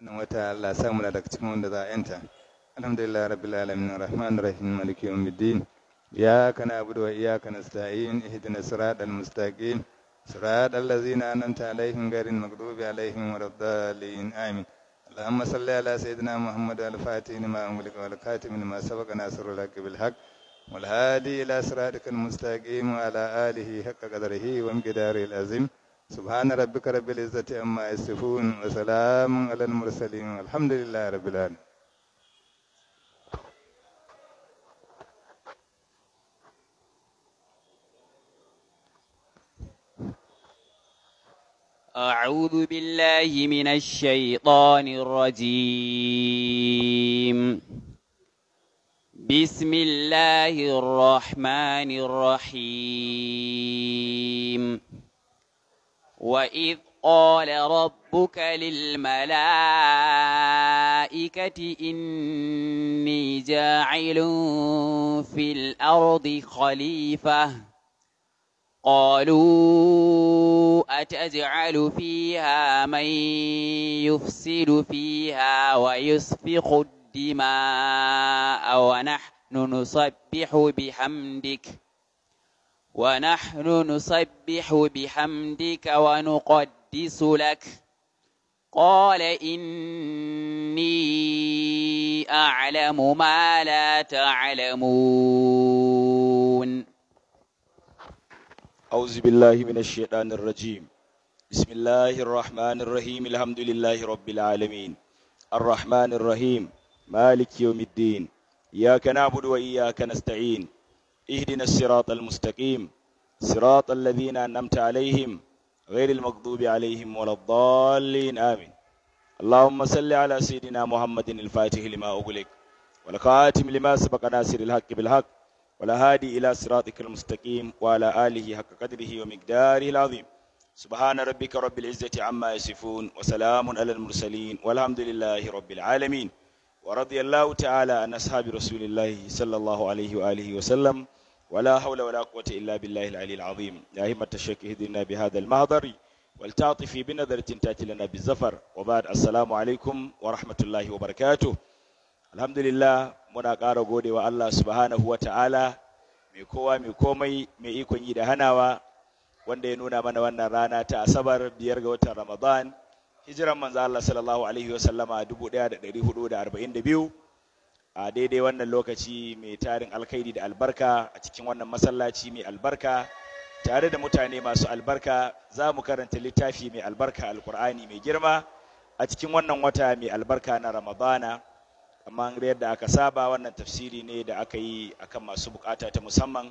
wannan wata Allah sa mu daga cikin wanda za a yanta alhamdulillah rabbil alamin arrahmanir rahim maliki yawmiddin iyyaka na'budu wa iyyaka nasta'in ihdinas siratal mustaqim siratal ladzina an'amta alaihim ghairil maghdubi alaihim waladdallin amin اللهم صل على سيدنا محمد الفاتح لما أملك والكاتم لما سبق ناصر الحق بالحق والهادي إلى صراطك المستقيم وعلى آله حق قدره ومقداره العظيم سبحان ربك رب العزة عما يصفون وسلام على المرسلين والحمد لله رب العالمين أعوذ بالله من الشيطان الرجيم بسم الله الرحمن الرحيم وإذ قال ربك للملائكة إني جاعل في الأرض خليفة قالوا أتجعل فيها من يفسد فيها ويسفك الدماء ونحن نسبح بحمدك ونحن نسبح بحمدك ونقدس لك قال إني أعلم ما لا تعلمون أعوذ بالله من الشيطان الرجيم بسم الله الرحمن الرحيم الحمد لله رب العالمين الرحمن الرحيم مالك يوم الدين إياك نعبد وإياك نستعين اهدنا الصراط المستقيم صراط الذين أنعمت عليهم غير المغضوب عليهم ولا الضالين آمين اللهم صل على سيدنا محمد الفاتح لما أغلق والخاتم لما سبق ناصر الحق بالحق والهادي إلى صراطك المستقيم وعلى آله حق قدره ومقداره العظيم سبحان ربك رب العزة عما يصفون وسلام على المرسلين والحمد لله رب العالمين ورضي الله تعالى عن أصحاب رسول الله صلى الله عليه وآله وسلم ولا حول ولا قوة إلا بالله العلي العظيم يا همة الشك اهدنا بهذا المهضر والتعطفي بنظرة تأتي لنا بالزفر وبعد السلام عليكم ورحمة الله وبركاته الحمد لله muna ƙara gode wa Allah subhanahu wa ta'ala mai kowa mai komai mai ikon yi da hanawa wanda ya nuna mana wannan rana ta asabar biyar ga watan ramadan hijiran manzo Allah sallallahu alaihi wasallama 1442 a daidai wannan lokaci mai tarin alkhairi da albarka a cikin wannan masallaci mai albarka tare da mutane masu albarka za mu karanta littafi mai albarka alkur'ani mai girma a cikin wannan wata mai albarka na ramadana amma yadda aka saba wannan tafsiri ne da aka yi akan masu bukata ta musamman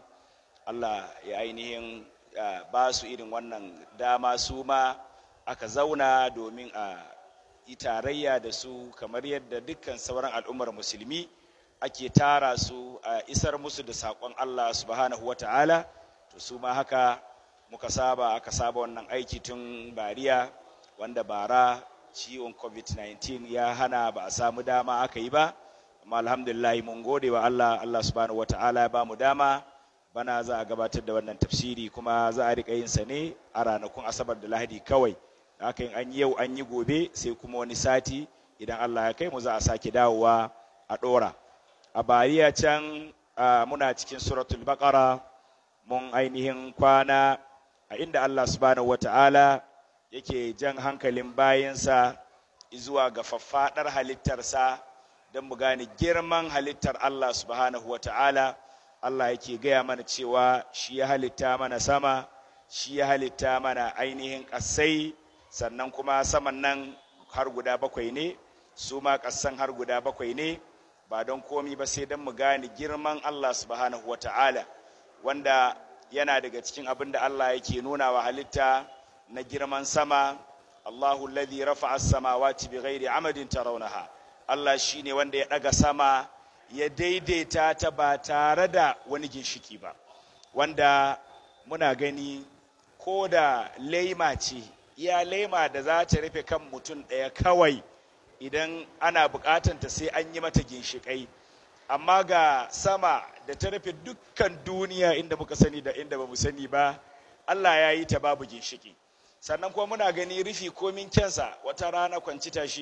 Allah ya ainihin ba su irin wannan dama su ma aka zauna domin a yi tarayya da su kamar yadda dukkan sauran al'ummar musulmi ake tara su a isar musu da saƙon Allah subhanahu wa ta'ala to su ma haka muka saba aka saba wannan aiki tun bariya wanda bara ciwon covid-19 ya hana ba a samu dama aka yi ba amma alhamdulillah mun gode wa Allah Allah subhanahu wataala ya ba mu dama bana za a gabatar da wannan tafsiri kuma za a rika yin sa ne a ranakun asabar da lahadi kawai haka yin an yi yau an yi gobe sai kuma wani sati idan Allah ya kai mu za a sake dawowa a dora a bariya can muna cikin suratul baqara mun ainihin kwana a inda Allah subhanahu wataala yake jan hankalin bayansa zuwa ga faffaɗar halittarsa don mu gane girman halittar Allah subhanahu wa ta'ala Allah yake gaya mana cewa shi ya halitta mana sama shi ya halitta mana ainihin ƙasai sannan kuma saman nan har guda bakwai ne su ma ƙasan har guda bakwai ne ba don komi ba sai don mu gane girman Allah subhanahu wa ta'ala wanda yana daga cikin abin da Allah yake nuna wa halitta na girman sama Allahu alladhi rafa'a as-samawati bighairi amadin tarawnaha Allah shine wanda ya daga sama ya daidaita ta ba tare da wani ginshiki ba wanda muna gani ko da laima ce iya laima da za ta rufe kan mutum ɗaya kawai idan ana buƙatanta sai an yi mata ginshiƙai amma ga sama da ta rufe dukkan duniya inda muka sani da inda ba mu sani ba Allah ya yi ta babu ginshiki sannan kuma muna gani rufi komin kyansa wata rana kwanci tashi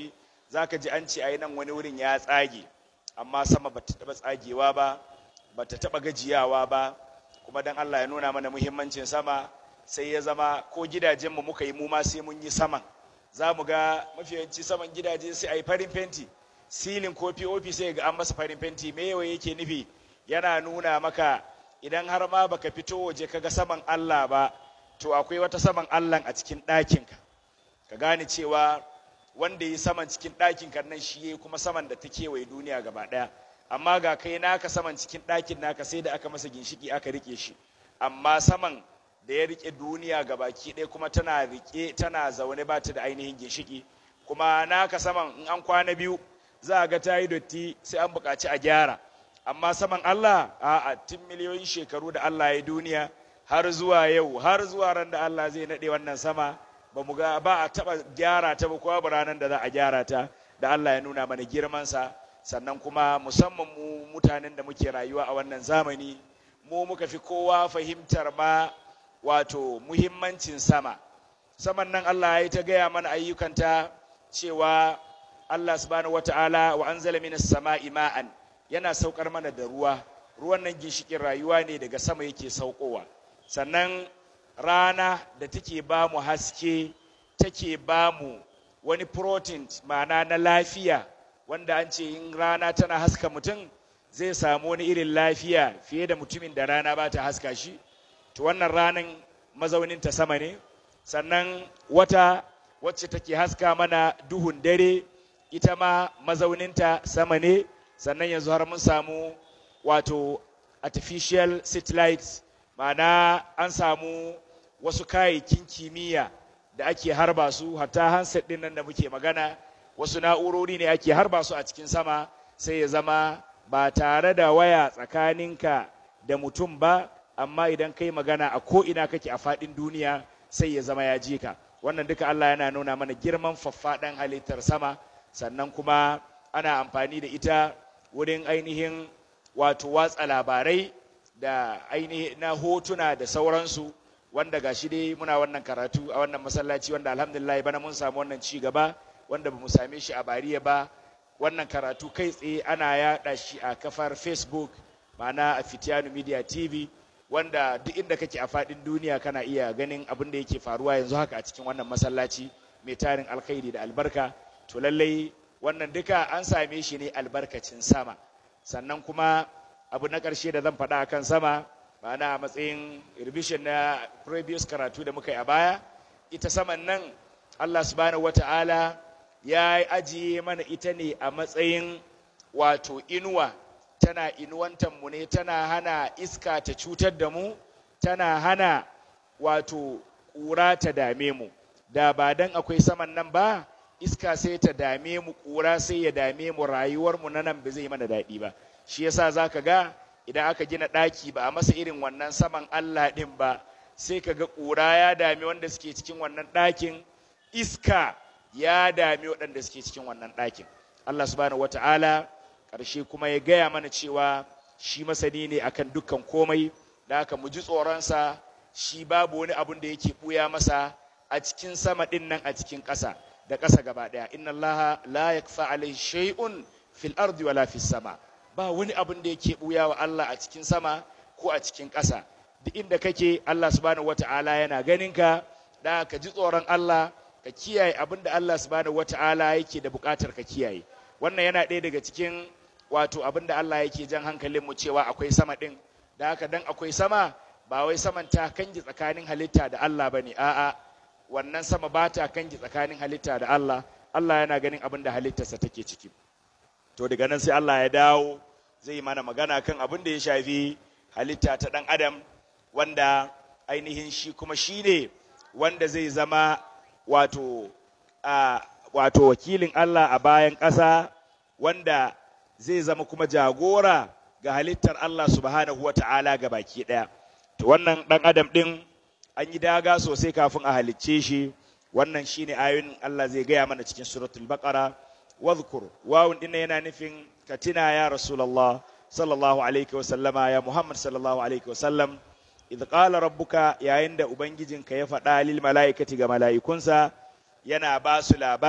zaka ji an ce ai nan wani wurin ya tsage amma sama bata taba tsagewa ba bata taba gajiyawa ba kuma dan Allah ya nuna mana muhimmancin sama sai ya zama ko gidajenmu muka yi mu ma sai mun yi saman za mu ga mafi yawanci saman gidaje sai a yi farin fenti silin ko pop sai ga an masa farin fenti me yawa yake nufi yana nuna maka idan har ma baka fito waje kaga saman Allah ba to akwai wata saman Allah a cikin ɗakinka ka gane cewa wanda yi saman cikin ɗakinka nan shi ya kuma saman da ta kewaye duniya gaba ɗaya amma ga kai naka saman cikin ɗakin naka sai da aka masa ginshiki aka rike shi amma saman da ya rike duniya ga baki ɗaya kuma tana rike tana zaune ba ta da ainihin ginshiki kuma naka saman in an kwana biyu za a ga ta yi dotti sai an buƙaci a gyara amma saman Allah a tun miliyoyin shekaru da Allah ya duniya har zuwa yau har zuwa ran da Allah zai naɗe wannan sama ba mu ga ba a taɓa gyara ta ba ko ba ranar da za a gyara ta da Allah ya nuna mana girmansa sannan kuma musamman mu mutanen da muke rayuwa a wannan zamani mu muka fi kowa fahimtar ma wato muhimmancin sama saman nan Allah ya yi ta gaya mana ayyukanta cewa Allah subhanahu wata'ala wa anzala minas sama'i ma'an yana saukar mana da ruwa ruwan nan ginshikin rayuwa ne daga sama yake saukowa sannan rana da take ba mu haske take ba mu wani protein ma'ana na lafiya wanda an ce in rana tana haska mutum zai samu wani irin lafiya fiye da mutumin da rana ba ta haska shi to wannan ranan mazaunin ta sama ne sannan wata wacce take haska mana duhun dare ita ma mazauninta sama ne sannan yanzu har mun samu wato artificial satellites ma'ana an samu wasu kayayyakin kimiyya da ake harba su hatta handset din nan da muke magana wasu na'urori ne ake harba su a cikin sama sai ya zama ba tare da waya tsakaninka da mutum ba amma idan kai magana a ko'ina kake a faɗin duniya sai ya zama ya ji ka wannan duka Allah yana nuna mana girman faffaɗan halittar sama sannan kuma ana amfani da ita wurin ainihin wato watsa labarai da ainihin na hotuna da sauransu wanda gashi dai muna wannan karatu a wannan masallaci wanda alhamdulillah bana mun samu wannan ci gaba wanda ba mu same shi a bariya ba wannan karatu kai tsaye ana yaɗa shi a kafar facebook ma'ana a fitiyanu media tv wanda duk inda kake a faɗin duniya kana iya ganin abin da yake faruwa yanzu haka a cikin wannan masallaci mai tarin alkhairi da albarka to lallai wannan duka an same shi ne albarkacin sama sannan kuma abu na ƙarshe da zan faɗa akan sama ma'ana a matsayin revision na previous karatu da muka yi a baya ita saman nan Allah subhanahu wata'ala ya ajiye mana ita ne a matsayin wato inuwa tana inuwantar mu ne tana hana iska ta cutar da mu tana hana wato ƙura ta dame mu da ba dan akwai saman nan ba iska sai ta dame mu ƙura sai ya dame mu rayuwar mu na nan ba zai mana daɗi ba shi yasa zaka ga idan aka gina ɗaki ba a masa irin wannan saman Allah ɗin ba sai ka ga ƙura ya dami wanda suke cikin wannan ɗakin iska ya dami waɗanda suke cikin wannan ɗakin Allah subhanahu wata'ala ƙarshe kuma ya gaya mana cewa shi masani ne akan dukkan komai da haka mu ji tsoronsa shi babu wani abun da yake ɓuya masa a cikin sama ɗin nan a cikin ƙasa da ƙasa gaba ɗaya inna allaha la yakfa alaihi shay'un fil ardi wala fis sama ba wani abun da yake ɓuya wa Allah a cikin sama ko a cikin ƙasa duk inda kake Allah subhanahu wata'ala yana ganin ka da ka ji tsoron Allah ka kiyaye abin da Allah subhanahu wata'ala yake da buƙatar ka kiyaye wannan yana ɗaya daga cikin wato abin da Allah yake jan hankalin mu cewa akwai sama ɗin da haka dan akwai sama ba wai saman ta kangi tsakanin halitta da Allah bane a'a wannan sama ba ta kangi tsakanin halitta da Allah Allah yana ganin abin da halittarsa take ciki to daga nan sai Allah ya dawo zai mana magana kan abin da ya shafi halitta ta ɗan adam wanda ainihin shi kuma shi ne wanda zai zama wato a wato wakilin Allah a bayan ƙasa wanda zai zama kuma jagora ga halittar Allah subhanahu wa ta'ala ga baki ɗaya. To wannan ɗan adam ɗin an yi daga sosai kafin a halicce shi wannan shine ayoyin Allah zai gaya mana cikin suratul baqara wadhkur wawun ɗin yana nufin ka tina ya rasulullah sallallahu alaihi wa sallama ya muhammad sallallahu alaihi wa sallam idh qala rabbuka yayin da ubangijinka ya faɗa lil mala'ikati ga mala'ikunsa yana ba su labari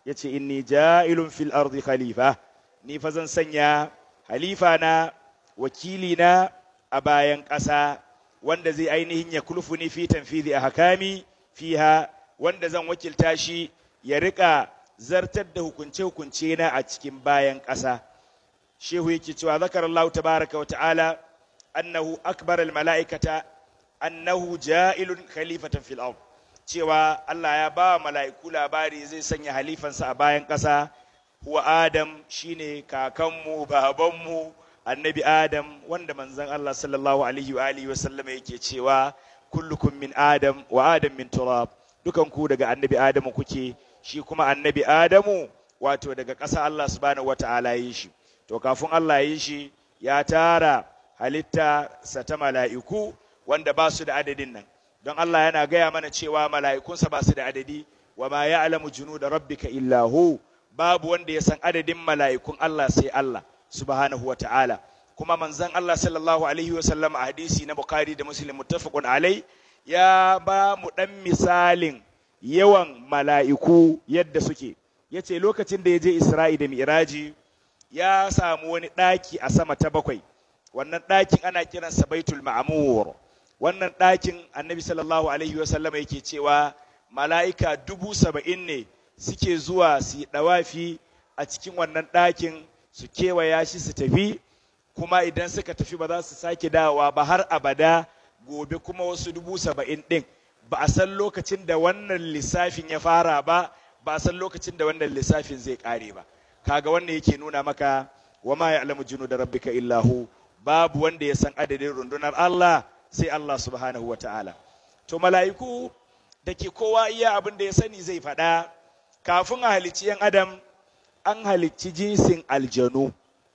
yace inni ja'ilun fil ardi khalifa ni fa zan sanya halifa na wakili na a bayan ƙasa wanda zai ainihin ya kulfuni fi tanfidhi ahkami fiha wanda zan wakilta shi ya rika zartar da hukunce-hukunce na a cikin bayan ƙasa shehu yake cewa zakar Allah tabaraka wa ta'ala annahu akbar al mala'ikata annahu ja'ilun khalifatan fil ard cewa Allah ya ba mala'iku labari zai sanya halifansa a bayan ƙasa huwa Adam shine kakanmu babanmu annabi Adam wanda manzon Allah sallallahu alaihi wa alihi wa sallama yake cewa kullukum min Adam wa Adam min turab dukan ku daga annabi Adamu kuke shi kuma annabi Adamu wato daga ƙasa Allah subhanahu wata'ala yi shi to kafin Allah yi shi ya tara halitta sa ta mala'iku wanda ba su da adadin nan don Allah yana gaya mana cewa mala'ikunsa ba su da adadi wa ma ya'lamu junuda rabbika illa hu babu wanda ya san adadin mala'ikun Allah sai Allah subhanahu wa ta'ala kuma manzon Allah sallallahu alaihi wa sallam a hadisi na Bukhari da Muslim muttafaqun alai ya ba mu dan misalin yawan mala'iku yadda suke yace lokacin da ya je Isra'i da Mi'raji ya samu wani ɗaki a sama ta bakwai wannan ɗakin ana kiransa Baitul Ma'mur wannan ɗakin annabi sallallahu alaihi wasallama yake cewa mala'ika dubu saba'in ne suke zuwa su yi ɗawafi a cikin wannan ɗakin su kewaya shi su tafi kuma idan suka tafi ba za su sake dawowa ba har abada gobe kuma wasu dubu saba'in ɗin ba a san lokacin da wannan lissafin ya fara ba ba a san lokacin da wannan lissafin zai ƙare ba kaga wannan yake nuna maka wa ma ya'lamu junu da rabbika illahu babu wanda ya san adadin rundunar Allah sai Allah subhanahu wa ta'ala. To, mala'iku da ke kowa iya abin da ya sani zai faɗa, kafin a halicci ‘yan Adam, an halicci jinsin aljanu,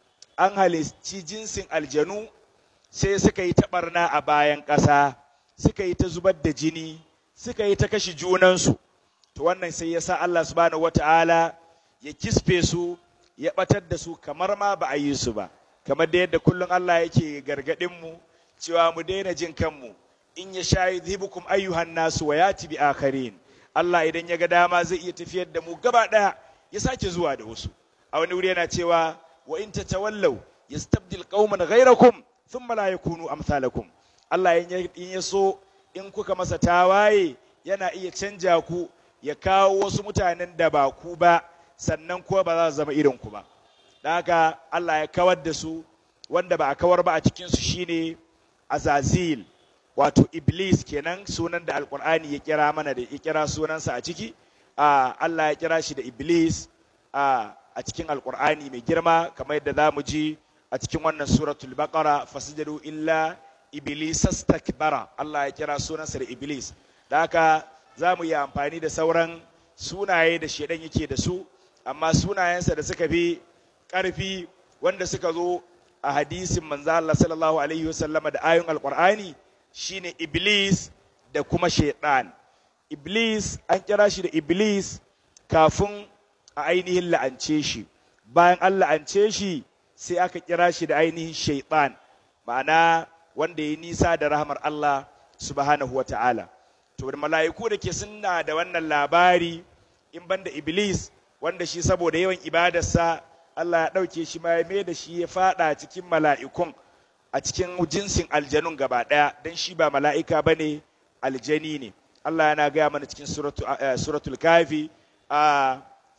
an halicci jinsin aljanu sai suka yi taɓarna a bayan ƙasa, suka yi ta zubar da jini, suka yi ta kashe junansu. To, wannan sai ya sa Allah subhanahu wa ta'ala ya kisfe su, ya ɓatar da su kamar ma ba a yi su ba, kamar da yadda kullum Allah yake gargaɗinmu. mu. cewa mu daina jin kanmu in ya sha yudhibukum ayyuhan nasu wa yati bi akharin Allah idan ya ga dama zai iya tafiyar da mu gaba daya ya sake zuwa da wasu a wani wuri yana cewa wa in tatawallaw yastabdil qauman ghayrakum thumma la yakunu amsalakum Allah in ya so in kuka masa tawaye yana iya canja ku ya kawo wasu mutanen da ba ku ba sannan kuwa ba za su zama irin ku ba da haka Allah ya kawar da su wanda ba a kawar ba a cikinsu shine azazil wato iblis kenan sunan da alkur'ani ya kira mana da ya kira sunansa a ciki Allah ya kira shi da iblis a cikin alkur'ani mai girma kamar yadda za mu ji a cikin wannan suratul baqara fasjadu illa iblis astakbara Allah ya kira sunansa da iblis da haka za mu yi amfani da sauran sunaye da shedan yake da su amma sunayensa da suka fi ƙarfi wanda suka zo a hadisin manzo Allah sallallahu alaihi wasallama da ayoyin alqur'ani shine iblis da kuma shaitan iblis an kira shi da iblis kafin a ainihin la'ance shi bayan an la'ance shi sai aka kira shi da ainihin shaitan ma'ana wanda ya nisa da rahmar Allah subhanahu wa ta'ala to mala'iku da ke sunna da wannan labari in banda iblis wanda shi saboda yawan ibadarsa Allah ya ɗauke shi ma ya mai da shi ya faɗa cikin mala'ikun a cikin jinsin aljanun gaba ɗaya don shi ba mala'ika ba ne aljani ne Allah yana gaya mana cikin suratul kafi a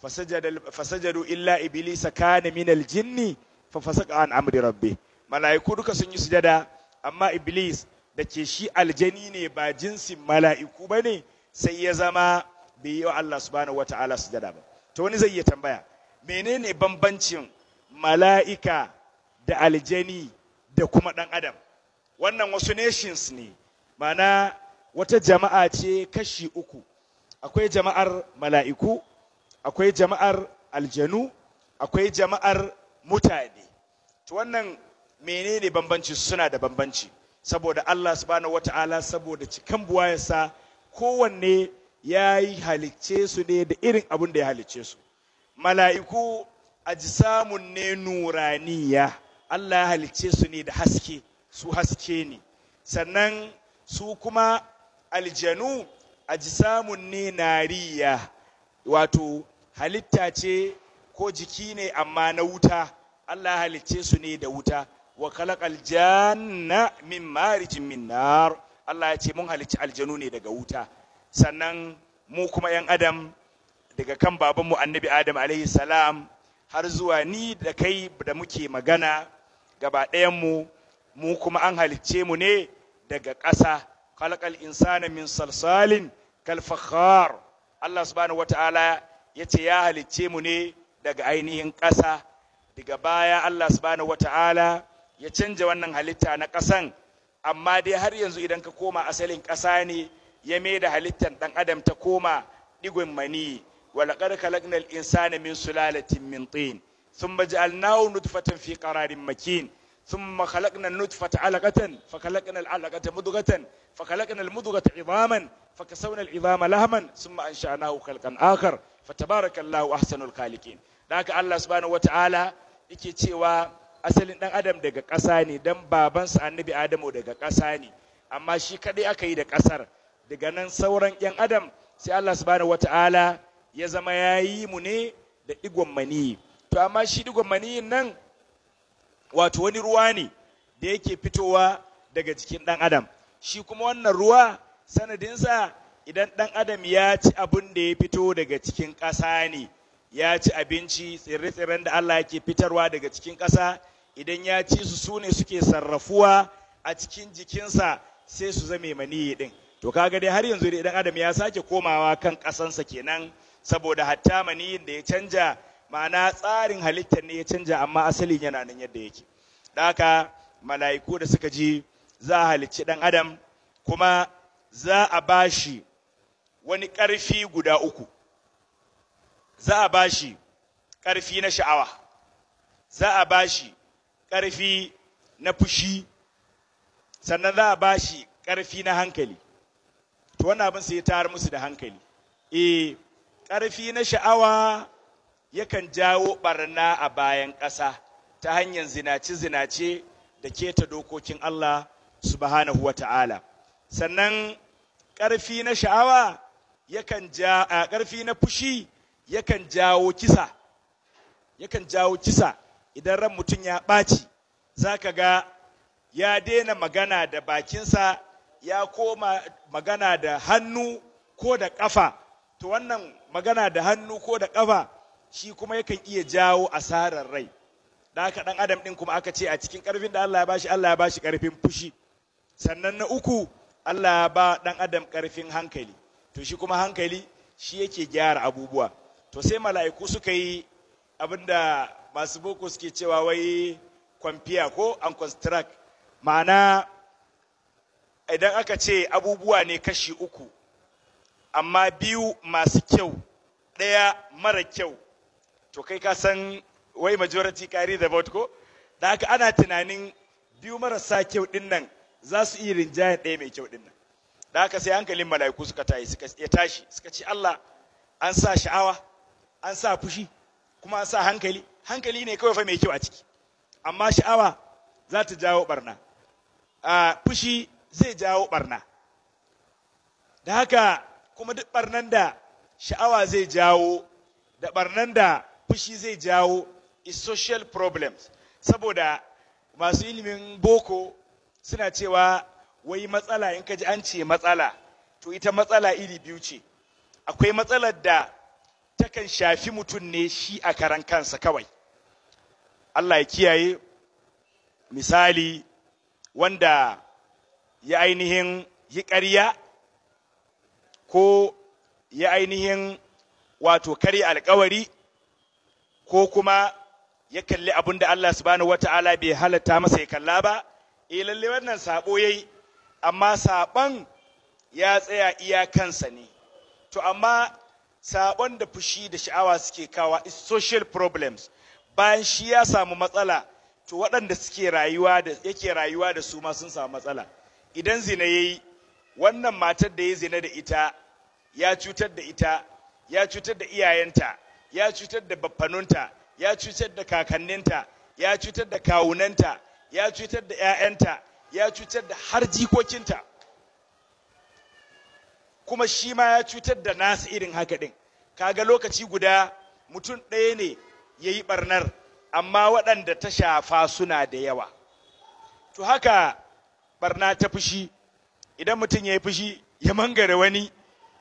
fasajadu illa iblisa kana min aljinni fa fasaka an amri rabbi mala'iku duka sun yi sujada amma iblis da ke shi aljani ne ba jinsin mala'iku ba ne sai ya zama bai yi wa Allah subhanahu wa ta'ala sujada ba to wani zai iya tambaya menene bambancin mala'ika da aljani da kuma ɗan adam wannan wasu nations ne mana wata jama'a ce kashi uku akwai jama'ar mala'iku akwai jama'ar aljanu akwai jama'ar mutane to wannan menene bambanci suna da bambanci saboda Allah subhanahu wata'ala saboda cikan buwayarsa kowanne ya yi halicce su ne da irin abin da ya halicce su mala'iku ajisamun ne nuraniya Allah ya halicce su ne da haske su haske ne sannan su kuma aljanu ajisamun ne nariya wato halitta ce ko jiki ne amma na wuta Allah halicce su ne da wuta wa khalaqal janna min marijin min nar Allah ya ce mun halicci aljanu ne daga wuta sannan mu kuma yan adam daga kan babanmu annabi adam alaihi salam har zuwa ni da kai da muke magana gaba mu mu kuma an halicce mu ne daga ƙasa khalaqal insana min salsalin kal fakhar Allah subhanahu wataala ya ce ya halicce mu ne daga ainihin ƙasa daga baya Allah subhanahu wataala ya canja wannan halitta na ƙasan amma dai har yanzu idan ka koma asalin ƙasa ne ya mai da halittar ɗan adam ta koma ɗigon mani ولقد خلقنا الإنسان من سلالة من طين ثم جعلناه نطفة في قرار مكين ثم خلقنا النطفة علقة فخلقنا العلقة مضغة فخلقنا المضغة عظاما فكسونا العظام لهما ثم أنشأناه خلقا آخر فتبارك الله أحسن الخالقين ذاك الله سبحانه وتعالى yake cewa asalin ɗan adam daga ƙasa ne don babansa annabi adamu daga ƙasa ne amma shi kaɗai aka yi da ƙasar daga nan sauran 'yan adam sai Allah subhanahu wata'ala ya zama ya yi mu ne da digon maniyi to amma shi digon maniyin nan wato wani ruwa ne da yake fitowa daga jikin ɗan adam shi kuma wannan ruwa sanadinsa idan ɗan adam ya ci abin da ya fito daga cikin ƙasa ne ya ci abinci tsirre-tsirren da Allah yake fitarwa daga cikin ƙasa idan ya ci su su ne suke sarrafuwa a cikin jikinsa sai su zame maniyi ɗin to kaga dai har yanzu idan adam ya sake komawa kan ƙasansa kenan saboda hatta maniyin da ya canja ma'ana tsarin halittar ne ya canja amma asalin yana nan yadda yake da haka mala'iku da suka ji za a halicci ɗan adam kuma za a bashi wani ƙarfi guda uku za a bashi ƙarfi na sha'awa za a bashi ƙarfi na fushi sannan za a bashi ƙarfi na hankali to wannan abin sai ya tayar musu da hankali eh ƙarfi na sha'awa yakan jawo ɓarna a bayan ƙasa ta hanyar zinace-zinace da keta dokokin Allah subhanahu wa ta'ala. Sannan ƙarfi na sha'awa yakan ja a ƙarfi na fushi yakan jawo kisa, yakan jawo kisa idan ran mutum ya ɓaci, za ka ga ya daina magana da bakinsa ya koma magana da hannu ko da ƙafa. To wannan magana da hannu ko da ƙafa shi kuma yakan iya jawo asarar rai. da haka ɗan adam ɗin kuma aka ce a cikin ƙarfin da Allah ya bashi Allah ya bashi ƙarfin fushi sannan na uku Allah ya ba ɗan adam ƙarfin hankali to shi kuma hankali shi yake gyara abubuwa to sai mala'iku suka yi abin da masu boko suke cewa wai kwamfiya ko an construct ma'ana idan aka ce abubuwa ne kashi uku amma biyu masu kyau ɗaya mara kyau to kai ka san wai majority carry the vote ko da haka ana tunanin biyu marasa kyau din nan za su iya rinjayen ɗaya mai kyau din nan da haka sai hankalin mala'iku suka tashi suka ya tashi suka ce Allah an sa sha'awa an sa fushi kuma an sa hankali hankali ne kawai fa mai kyau a ciki amma sha'awa za ta jawo barna a fushi zai jawo barna da haka kuma duk barnan da sha'awa zai jawo da barnan da fushi zai jawo is social problems saboda masu ilimin boko suna cewa wai matsala in ka ji an ce matsala to ita matsala iri biyu ce akwai matsalar da takan shafi mutum ne shi a karan kansa kawai Allah ya kiyaye misali wanda ya ainihin yi ƙarya ko ya ainihin wato karya alkawari ko kuma ya kalli abin da Allah subhanahu wata'ala bai halatta masa ya kalla ba eh lalle wannan sabo yayi amma saban ya tsaya iya kansa ne to amma sabon da fushi da sha'awa suke kawa is social problems bayan shi ya samu matsala to waɗanda suke rayuwa da yake rayuwa da su ma sun samu matsala idan zina yayi wannan matar da ya zina da ita ya cutar da ita ya cutar da iyayenta ya cutar da baffanunta ya cutar da kakanninta ya cutar da kawunanta ya cutar da 'ya'yanta ya cutar da har jikokinta kuma shi ma ya cutar da nasu irin haka ɗin kaga lokaci guda mutum ɗaya ne ya yi ɓarnar amma waɗanda ta shafa suna da yawa to haka ɓarna ta fushi idan mutum ya yi fushi ya mangare wani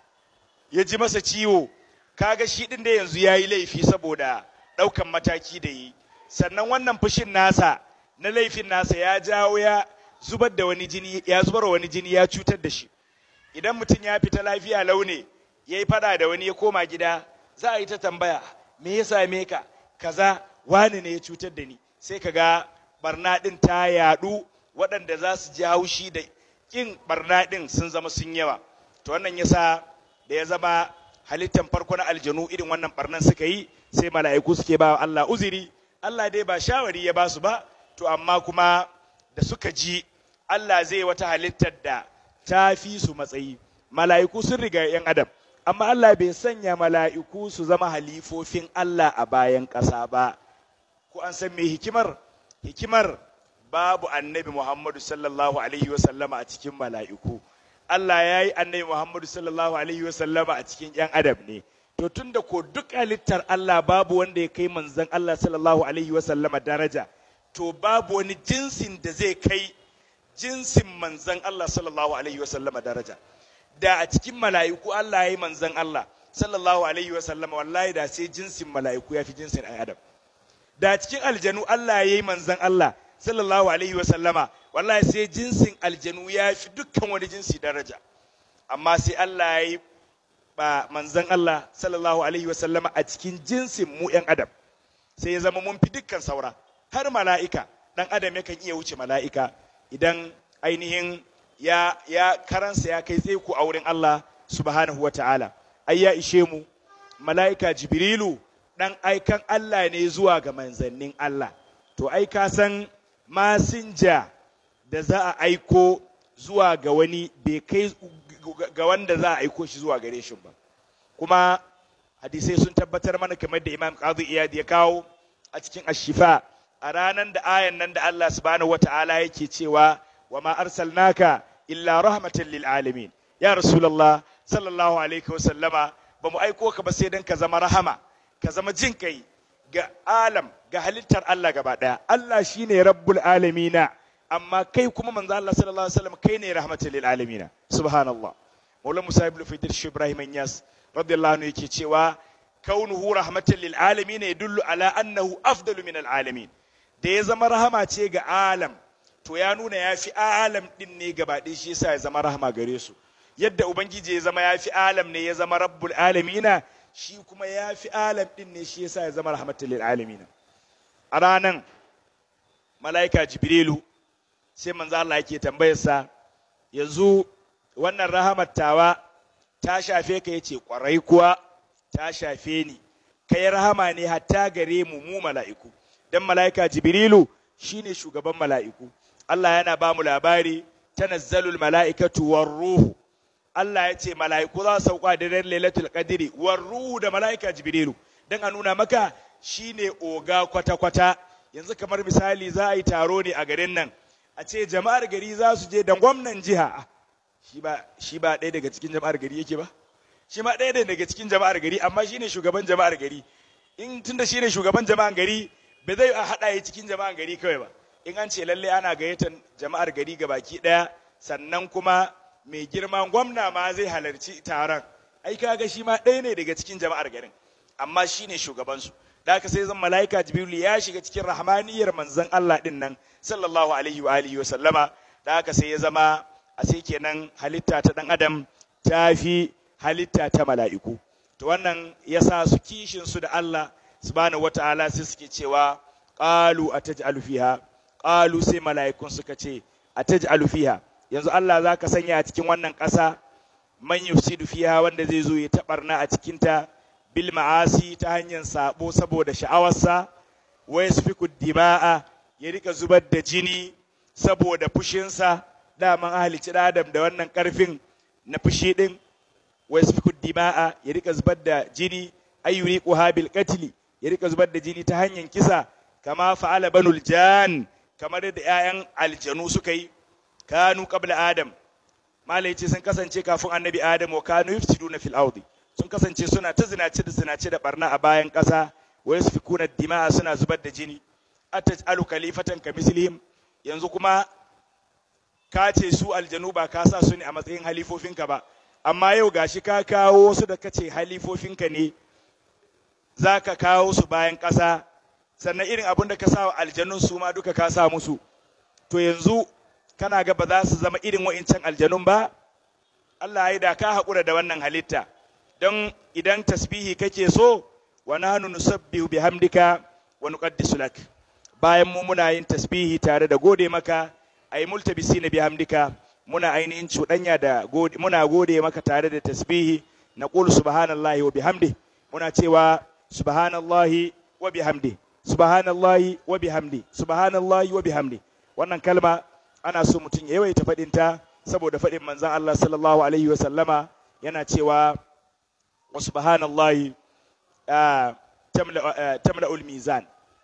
ya ji masa ciwo kaga shi ɗin da yanzu ya yi laifi saboda ɗaukan mataki da yi sannan wannan fushin nasa na laifin nasa ya jawo ya zubar da wani jini ya zubar wani jini ya cutar da shi idan mutum ya fita lafiya laune ya yi fada da wani ya koma gida za a yi ta tambaya me ya same ka kaza wani ne ya cutar da ni sai ka ga barna ɗin ta yaɗu waɗanda za su ji haushi da ƙin barna ɗin sun zama sun yawa to wannan yasa da ya zama halittan farko na aljanu irin wannan barnan suka yi sai mala'iku suke ba Allah uziri Allah dai ba shawari ya ba su ba to amma kuma da suka ji Allah zai wata halittar da ta fi su matsayi mala'iku sun riga yan adam amma Allah bai sanya mala'iku su zama halifofin Allah a bayan ƙasa ba ko an san me hikimar hikimar babu annabi Muhammadu sallallahu alaihi wasallama a cikin mala'iku Allah ya yi annabi Muhammadu sallallahu alaihi wasallama a cikin ‘yan adam ne. To tun da ko duk halittar Allah babu wanda ya kai manzan Allah sallallahu alaihi wasallama daraja, to babu wani jinsin da zai kai jinsin manzan Allah sallallahu alaihi wasallama daraja. Da a cikin mala'iku Allah ya yi manzan Allah sallallahu alaihi wasallama wallahi da sai jinsin mala'iku ya fi jinsin ‘yan adam. Da a cikin aljanu Allah ya yi manzan Allah sallallahu alaihi wasallama wallahi sai jinsin aljanu ya fi dukkan wani jinsi daraja amma sai Allah ya yi ba manzan Allah sallallahu alaihi wasallama a cikin jinsin mu ‘yan adam sai ya zama mun fi dukkan saura har mala'ika ɗan adam yakan iya wuce mala'ika idan ainihin ya, ya karansa ya kai tseku a wurin Allah subhanahu wa ta'ala ai ya ishe mu mala'ika jibrilu ɗan aikan Allah ne zuwa ga manzannin Allah to ai ka san masinja da za a aiko zuwa ga wani bai kai ga wanda za a aiko shi zuwa gare shi ba kuma hadisai sun tabbatar mana kamar da imam qadi iyad ya kawo a cikin ashifa a ranar da ayan nan da Allah subhanahu wata'ala yake cewa wa ma arsalnaka illa rahmatan lil alamin ya rasulullah sallallahu alaihi wa sallama ba mu aiko ka ba sai dan ka zama rahama ka zama jin kai ga alam ga halittar Allah gaba daya Allah shine rabbul alamina amma kai kuma manzo Allah sallallahu alaihi wasallam kai ne rahmatul lil alamin subhanallah maula musa ibn fidir shi ibrahim yas radiyallahu anhu yake cewa kaunuhu rahmatul lil alamin yadullu ala annahu afdalu min al alamin da ya zama rahama ce ga alam to ya nuna ya fi alam din ne gaba ɗaya shi yasa ya zama rahama gare su yadda ubangiji ya zama ya fi alam ne ya zama rabbul alamina shi kuma ya fi alam din ne shi yasa ya zama rahmatul lil alamin a ranan mala'ika jibrilu sai manzo Allah yake tambayarsa yanzu wannan rahamar tawa ta shafe ka yace kwarai kuwa ta shafe ni kai rahama ne hatta gare mu mu mala'iku dan mala'ika jibrilu shine shugaban mala'iku Allah yana ba mu labari tanazzalul mala'ikatu war ruhu Allah ya ce mala'iku za su sauka da daren lailatul qadri war ruhu da mala'ika jibrilu dan a nuna maka shine oga kwata-kwata yanzu kamar misali za a yi taro ne a garin nan a ce jama'ar gari za su je da gwamnan jiha shi ba ɗaya daga cikin jama'ar gari yake ba shi ma ɗaya daga cikin jama'ar gari amma shine shugaban jama'ar gari in tunda shine shugaban jama'ar gari ba zai a haɗa ya cikin jama'ar gari kawai ba in an ce lalle ana gayyatar jama'ar gari ga baki ɗaya sannan kuma mai girman gwamna ma zai halarci taron ai kaga shi ma ɗaya ne daga cikin jama'ar garin amma shine shugabansu da haka sai zan mala'ika jibrilu ya shiga cikin rahmaniyar manzon Allah din nan sallallahu alaihi wa alihi wa sallama da haka sai ya zama a sai kenan halitta ta dan adam ta fi halitta ta mala'iku to wannan yasa su kishin su da Allah subhanahu wataala sai suke cewa qalu ataj'alu fiha qalu sai mala'ikun suka ce ataj'alu fiha yanzu Allah zaka sanya a cikin wannan ƙasa man yufsidu fiha wanda zai zo ya tabarna a cikin ta bil ma'asi ta hanyar sabo saboda sha'awarsa wa yasfiku dima'a ya rika zubar da jini saboda fushinsa daman ahalici adam da wannan karfin na fushi din wa yasfiku dima'a ya rika zubar da jini ayyuri bil qatli ya rika zubar da jini ta hanyar kisa kama fa'ala banul jan kamar da 'ya'yan aljanu suka yi kanu qabla adam malai ce sun kasance kafin annabi adam wa kanu yufsiduna fil ardi sun kasance suna ta zinace da zinace da barna a bayan ƙasa wa yasfikuna dima'a suna zubar da jini ataj'alu khalifatan kamislihim yanzu kuma ka ce su aljanu ba ka sa su ne a matsayin halifofinka ba amma yau gashi ka kawo su da kace halifofinka ne za ka kawo su bayan ƙasa sannan irin abin da ka sa wa aljanun su ma duka ka sa musu to yanzu kana ga ba za su zama irin wa'incan aljanun ba Allah ya da ka haƙura da wannan halitta don idan tasbihi kake so wa nahnu nusabbihu bihamdika wa nuqaddisu lak bayan mu muna yin tasbihi tare da gode maka ay multabisina bihamdika muna ainihin cuɗanya da gode muna gode maka tare da tasbihi naqulu subhanallahi wa bihamdi muna cewa subhanallahi wa bihamdi subhanallahi wa bihamdi subhanallahi wa bihamdi wannan kalma ana so mutum ya yawaita faɗin ta saboda faɗin manzon Allah sallallahu alaihi wa sallama yana cewa wa subhanallahi tamla tamla mizan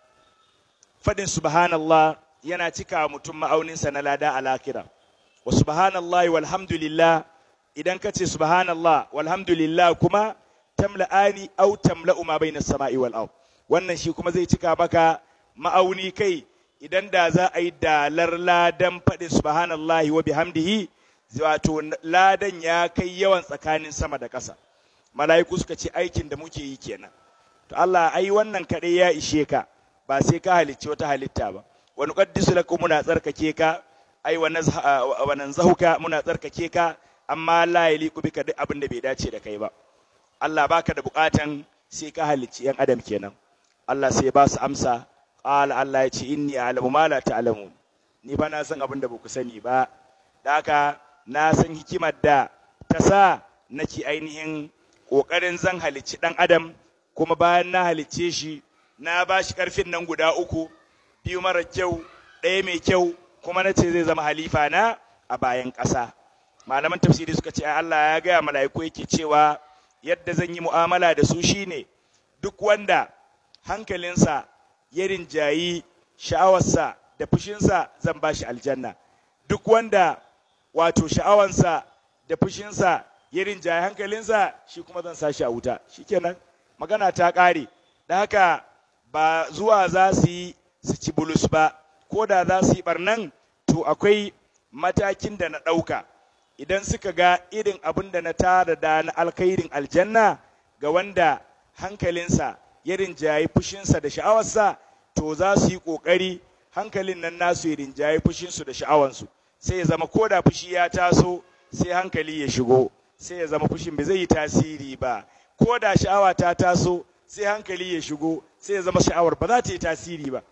faɗin subhanallah yana cika mutum ma'auninsa na lada a lakira wa subhanallahi walhamdulillah idan ka ce subhanallah walhamdulillah kuma tamla'ani au tamla'u ma bayna sama'i wal ard wannan shi kuma zai cika maka ma'auni kai idan da za a yi dalar ladan faɗin subhanallahi wa bihamdihi wato ladan ya kai yawan tsakanin sama da ƙasa mala'iku suka ce aikin da muke yi kenan to Allah ai wannan kaɗai ya ishe ka ba sai ka halicci wata halitta ba wa nuqaddisu lakum muna tsarkake ka ai wa nanzahuka muna tsarkake ka amma la yaliqu bika duk abin da bai dace da kai ba Allah baka da bukatan sai ka halicci yan adam kenan Allah sai ba su amsa qala Allah ya ce inni a'lamu ma la ta'lamun ni ba na san abin da baku sani ba da haka na san hikimar da ta sa nake ainihin kokarin zan halicci dan adam kuma bayan na halicce shi na ba shi karfin nan guda uku biyu mara kyau ɗaya mai kyau kuma na ce zai zama halifa na a bayan ƙasa malaman tafsiri suka ce Allah ya gaya mala'iku yake cewa yadda zan yi mu'amala da su shine duk wanda hankalinsa ya rinjayi sha'awarsa da fushinsa zan ba shi aljanna duk wanda wato sha'awansa da fushinsa ya rinjayi hankalinsa shi kuma zan sa shi a wuta shikenan magana ta ƙare da haka ba zuwa za su yi su ci bulus ba ko da za su yi barnan to akwai matakin da na ɗauka idan suka ga irin abin da na tara da na alkhairin aljanna ga wanda hankalinsa ya rinjayi fushinsa da sha'awarsa to za su yi ƙoƙari hankalin nan nasu ya rinjayi fushinsu da sha'awansu sai ya zama ko da fushi ya taso sai hankali ya shigo sai ya zama fushin bai zai yi tasiri ba ko da sha'awa ta taso sai hankali ya shigo sai ya zama sha'awar ba za ta yi tasiri ba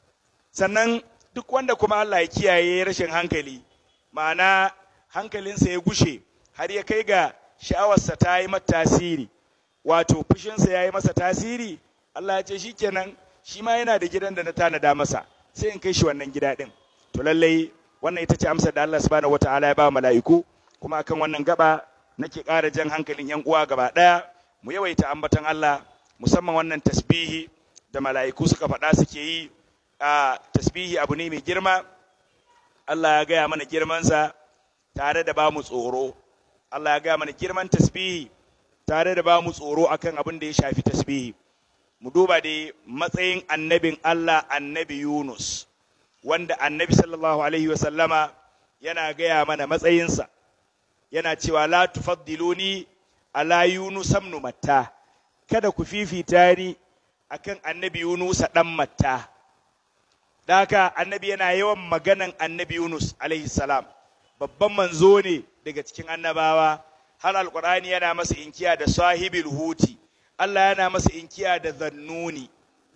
sannan duk wanda kuma Allah ya kiyaye rashin hankali ma'ana hankalinsa ya gushe har ya kai ga sha'awarsa ta yi mata tasiri wato fushinsa ya yi masa tasiri Allah ya ce shi kenan shi ma yana da gidan da na tanada masa sai in kai shi wannan gida ɗin to lallai wannan ita ce amsar da Allah subhanahu wataala ya ba mala'iku kuma akan wannan gaba nake ƙara jan hankalin yan uwa gaba ɗaya mu yawaita ambaton Allah musamman wannan tasbihi da mala'iku suka faɗa suke yi a tasbihi abu ne mai girma Allah ya gaya mana girmansa tare da ba mu tsoro Allah ya gaya mana girman tasbihi tare da ba mu tsoro akan abin da ya shafi tasbihi mu duba da matsayin annabin Allah annabi Yunus wanda annabi sallallahu alaihi wasallama yana gaya mana matsayinsa yana cewa la tufaddiluni ala Yunus ibn Matta kada ku fifita ni akan annabi Yunus dan Matta da haka annabi yana yawan maganan annabi Yunus alaihi salam babban manzo ne daga cikin annabawa har alqur'ani yana masa inkiya da sahibil huti Allah yana masa inkiya da zannuni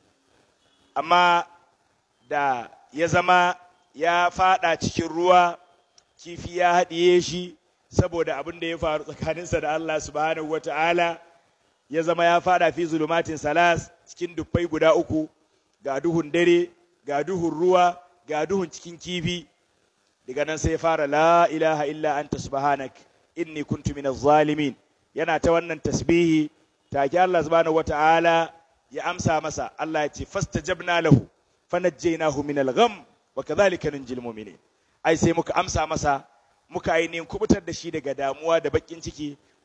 amma da ya zama ya fada cikin ruwa kifi ya haɗiye shi saboda abin da ya faru tsakaninsa da Allah subhanahu wata'ala ya zama ya fada fi zulumatin salas cikin dubbai guda uku ga duhun dare ga duhun ruwa ga duhun cikin kifi daga nan sai ya fara la ilaha illa anta subhanak inni kuntu minaz zalimin yana ta wannan tasbihi take Allah subhanahu wata'ala ya amsa masa Allah ya ce fastajabna lahu fanajjaynahu minal gham wa kadhalika nunjil mu'minin ai sai muka amsa masa muka ainihin kubutar da shi daga damuwa da bakin ciki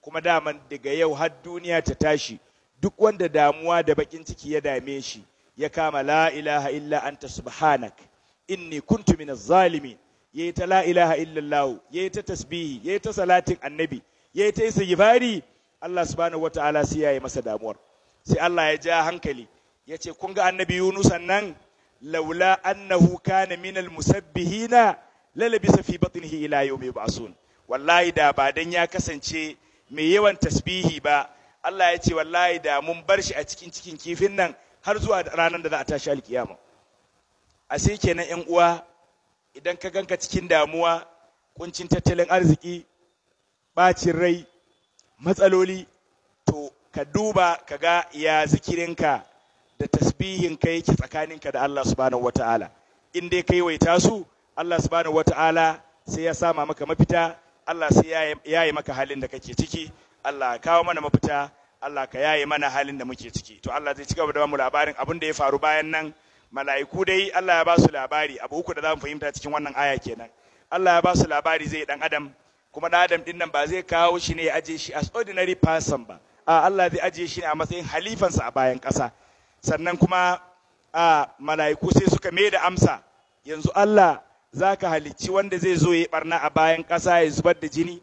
kuma daman daga yau har duniya ta tashi duk wanda damuwa da bakin ciki ya dame shi ya kama la ilaha illa anta subhanak inni kuntu minaz zalimin yayi ta la ilaha illallah yayi ta tasbihi yayi ta salatin annabi yayi ta istighfari Allah subhanahu wataala sai yayi masa damuwar sai Allah ya ja hankali ya ce kun ga annabi Yunus nan laula annahu kana minal musabbihina lalabisa fi batnihi ila yawmi yub'asun wallahi da ba dan ya kasance mai yawan tasbihi ba Allah ya ce wallahi da mun bar shi a cikin cikin kifin nan har zuwa ranar da za a tashi alkiyama a sai kenan yan uwa idan ka ganka cikin damuwa kuncin tattalin arziki bacin rai matsaloli to ka duba ka ga ya zikirinka da tasbihinka yake tsakaninka da Allah subhanahu wata'ala in dai kai waita su Allah subhanahu wata'ala sai ya sama maka mafita Allah sai ya yaye maka halin da kake ciki Allah kawo mana mafita Allah ka yaye mana halin da muke ciki to Allah zai ci gaba da mu labarin abin da ya faru bayan nan mala'iku dai Allah ya ba su labari abu uku da za mu fahimta cikin wannan aya kenan Allah ya ba su labari zai dan adam kuma dan adam din nan ba zai kawo shi ne ya aje shi as ordinary person ba a Allah zai aje shi ne a matsayin halifansa a bayan ƙasa sannan kuma a mala'iku sai suka mai da amsa yanzu Allah za ka halicci wanda zai zo ya barna a bayan ƙasa ya zubar da jini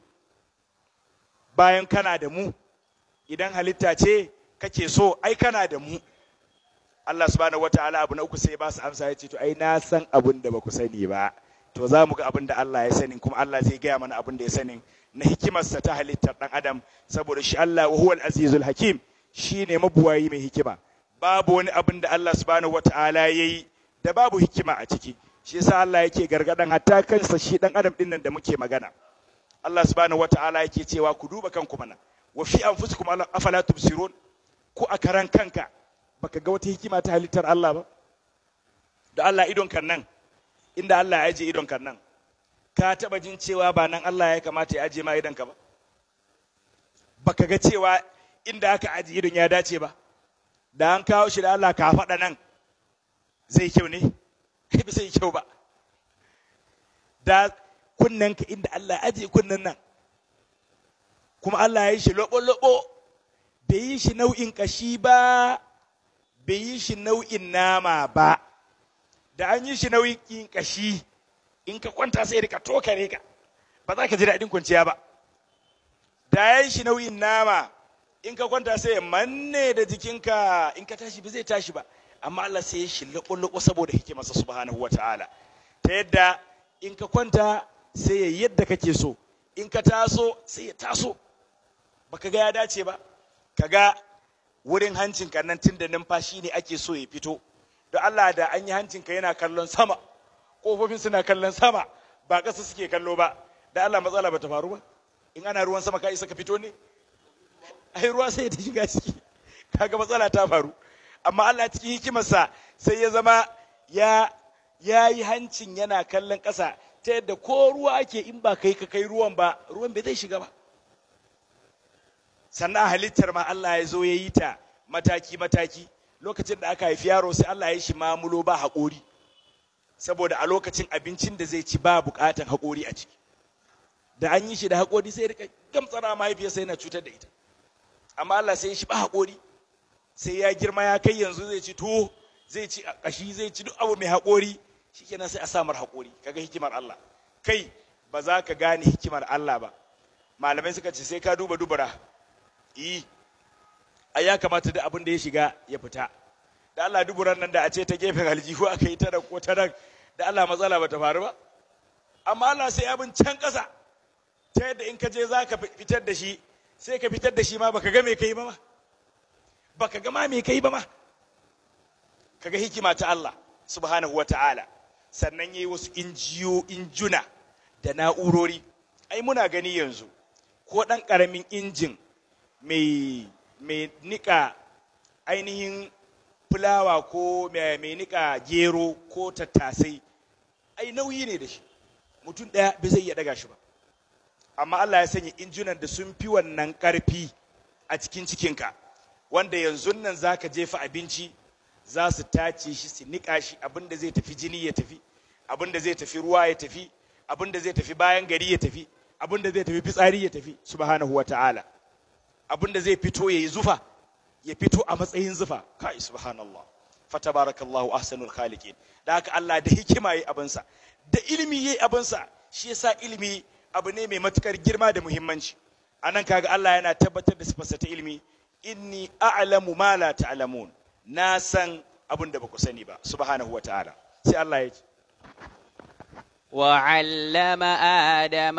bayan kana da mu idan halitta ce kake so ai kana da mu Allah subhanahu wataala abu na uku sai ba su amsa ya ce to ai na san abin da ba ku sani ba to za mu ga abin da Allah ya sani kuma Allah zai gaya mana abin da ya sani na hikimarsa ta halittar ɗan adam saboda shi Allah wa huwal azizul hakim shi ne mabuwayi mai hikima babu wani abin da Allah subhanahu wataala ya yi da babu hikima a ciki shi yasa Allah yake gargadan hatta kansa shi ɗan adam ɗin nan da muke magana Allah subhanahu wataala yake cewa ku duba kanku mana wa fi anfusikum afala tubsirun ko a karan kanka baka ga wata hikima ta halittar Allah ba da Allah idon kan nan inda Allah ya aje idon kan nan ka taba jin cewa ba nan Allah ya kamata ya aje ma idon ka ba baka ga cewa inda aka aje idon ya dace ba da an kawo shi da Allah ka faɗa nan zai kyau ne ba zai kyau ba da kunnen ka inda Allah ya aje kunnen nan kuma Allah ya yi shi lobo-lobo bai yi shi nau'in kashi ba bai yi shi nau'in nama ba da an yi shi nau'in kashi in ka kwanta sai rika tokare ka ba za ka ji daɗin kwanciya ba da ya yi shi nau'in nama in ka kwanta sai ya manne da jikinka in ka tashi ba zai tashi ba amma Allah sai ya shi laƙo-laƙo saboda hikimarsa subhanahu wa ta'ala ta yadda in ka kwanta sai ya yadda kake so in ka taso sai ya taso baka ga ya dace ba ka ga wurin hancinka nan tun da numfashi ne ake so ya fito da Allah da an yi hancinka yana kallon sama ƙofofin suna kallon sama ba ƙasa suke kallo ba da Allah matsala ba ta faru ba in ana ruwan sama ka isa ka fito ne ai ruwa sai ta shiga ciki kaga matsala ta faru amma Allah cikin hikimarsa sai ya zama ya ya yi hancin yana kallon ƙasa ta yadda ko ruwa ake in ba kai ka kai ruwan ba ruwan bai zai shiga ba sannan halittar ma Allah ya zo ya yi ta mataki-mataki lokacin da aka haifi yaro sai Allah ya shi mamulo ba haƙori saboda a lokacin abincin da zai ci ba buƙatan haƙori a ciki da an yi shi da haƙori sai rika gamtsara mahaifiyarsa yana cutar da ita amma Allah sai ya shi ba haƙori sai ya girma ya kai yanzu zai ci tuwo zai ci ƙashi zai ci duk abu mai haƙori shikenan sai a samar haƙori kaga hikimar Allah kai ba za ka gane hikimar Allah ba malamai suka ce sai ka duba dubara yi a ya kamata da abin da ya shiga ya fita da Allah duburan nan da a ce ta gefen aljihu aka yi ta da ko ta nan da Allah matsala ba ta faru ba amma Allah sai abin can ƙasa ta yadda in ka je za ka fitar da shi sai ka fitar da shi ma baka ga me kai ba ma baka ga ma me kai ba ma kaga hikima ta Allah subhanahu wata'ala sannan yayi wasu injiyo injuna da na'urori ai muna gani yanzu ko ɗan ƙaramin injin mai mai nika ainihin fulawa ko mai nika gero ko tattasai ai nauyi ne da shi mutum ɗaya bai zai iya ɗaga shi ba amma Allah ya sanya injunan da sun fi wannan ƙarfi a cikin cikinka wanda yanzu nan za ka jefa abinci za su tace shi su nika shi abinda zai tafi jini ya tafi abinda zai tafi ruwa ya tafi abinda zai tafi bayan gari ya tafi abinda zai tafi fitsari ya tafi subhanahu wa ta'ala abin da zai fito ya yi zufa ya fito a matsayin zufa kai subhanallah fatabarakallahu ahsanul khaliqin da haka Allah da hikima yayi abinsa da ilimi yayi abinsa shi yasa ilimi abu ne mai matukar girma da muhimmanci anan kaga Allah yana tabbatar da sifarsa ta ilimi inni a'lamu ma la ta'lamun na san abin da baku sani ba subhanahu wataala sai Allah ya ce وعلم آدم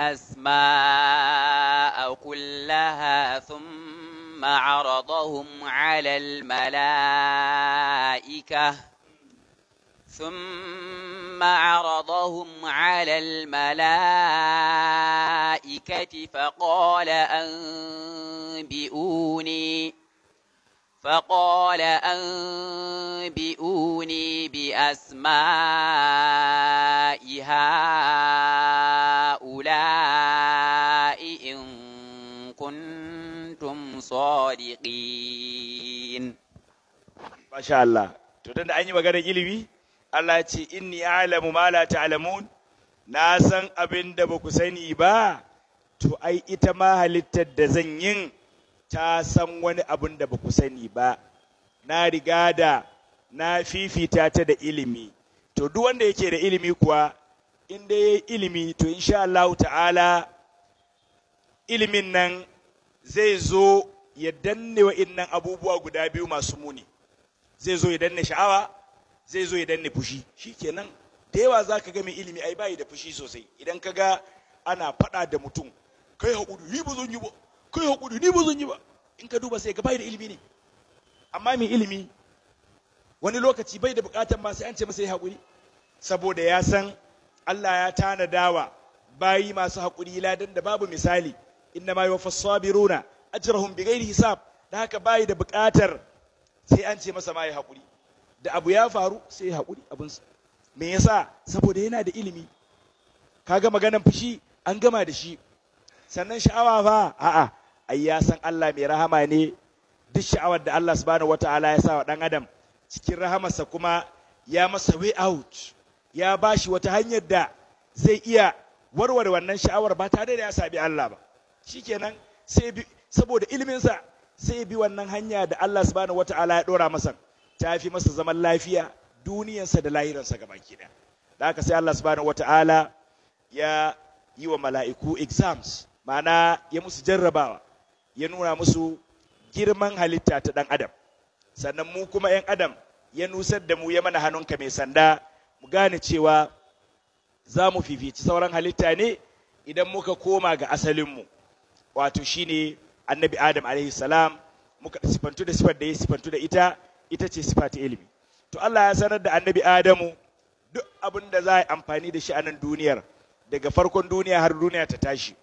الأسماء كلها ثم عرضهم على الملائكة ثم عرضهم على الملائكة فقال أنبئوني فقال أنبئوني بأسماء هؤلاء إن كنتم صادقين masha Allah to tunda an yi maganar ilimi Allah ya ce inni a'lamu ma la ta'lamun na san abin da ba ku sani ba to ai ita ma halittar da zan yin ta san wani abin da ba ku sani ba na riga da na fifita ta da ilimi to duk wanda yake da ilimi kuwa in dai yayi ilimi to insha Allah ta'ala ilimin nan zai zo ya danne wa'innan abubuwa guda biyu masu muni zai zo ya danne sha'awa zai zo ya danne fushi shikenan da yawa za ka ga mai ilimi ai bayi da fushi sosai idan ka ga ana faɗa da mutum kai haƙuri ni ba zan yi ba kai haƙuri ni ba zan yi ba in ka duba sai ga bayi da ilimi ne amma mai ilimi wani lokaci bai da buƙatar ma sai an ce masa ya haƙuri saboda ya san Allah ya tanadawa bayi masu haƙuri ladan da babu misali inna ma yuwaffas sabiruna ajrahum bighairi hisab da haka bayi da buƙatar sai an ce masa ma ya haƙuri da abu ya faru sai ya haƙuri abinsa me yasa saboda yana da ilimi kaga maganan fushi an gama da shi sannan sha'awa fa a'a ai ya san Allah mai rahama ne duk sha'awar da Allah subhanahu wataala ya sa wa dan adam cikin rahamarsa kuma ya masa way out ya bashi wata hanyar da zai iya warware wannan sha'awar ba tare da ya sabi Allah ba shikenan sai bi saboda iliminsa sai bi wannan hanya da Allah subhanahu wata'ala ya dora masa ta fi masa zaman lafiya duniyarsa da lahiransa gabaki ɗaya da haka sai Allah subhanahu wata'ala ya yi wa mala'iku exams ma'ana ya musu jarrabawa ya nuna musu girman halitta ta ɗan adam sannan mu kuma 'yan adam ya nusar da mu ya mana hannunka mai sanda mu gane cewa za mu fifici sauran halitta ne idan muka koma ga asalinmu wato shine annabi adam alaihi salam muka sifantu da sifar da ya sifantu da ita ita ce sifa ta ilimi to Allah ya sanar da annabi adamu duk abin da za a yi amfani da shi a nan duniyar daga farkon duniya har duniya ta tashi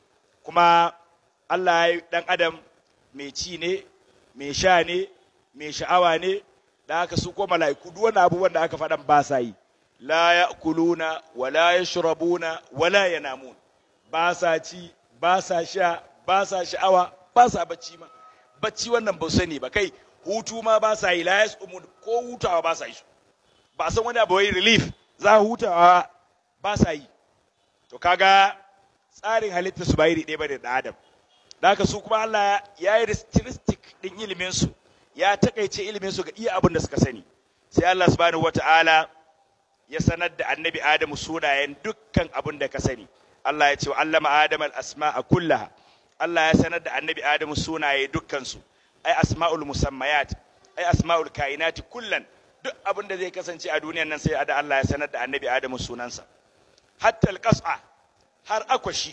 kuma Allah ya yi dan adam mai ci ne mai sha ne mai sha'awa ne da haka su ko mala'iku duk wani abubuwan da aka faɗan ba sa yi la ya'kuluna wa la yashrabuna wa la yanamun ba sa ci ba sa sha ba sa sha'awa ba sa bacci ma bacci wannan ba sani ba kai hutu ma ba sa yi la yasumun ko hutawa ba sa yi ba san wani abu wai relief za hutawa ba sa yi to kaga tsarin halitta su ba iri ɗaya ba da adam da haka su kuma Allah ya yi realistic din ilimin su ya takaice ilimin su ga iya abin da suka sani sai Allah subhanahu wata'ala ya sanar da annabi Adamu sunayen dukkan abin da ka sani Allah ya ce wa allama Adam al-asma'a kullaha Allah ya sanar da annabi Adamu sunaye dukkan su ai asma'ul musammayat ai asma'ul kainati kullan duk abin da zai kasance a duniyan nan sai da Allah ya sanar da annabi Adamu sunansa hatta al-qas'a har akwashi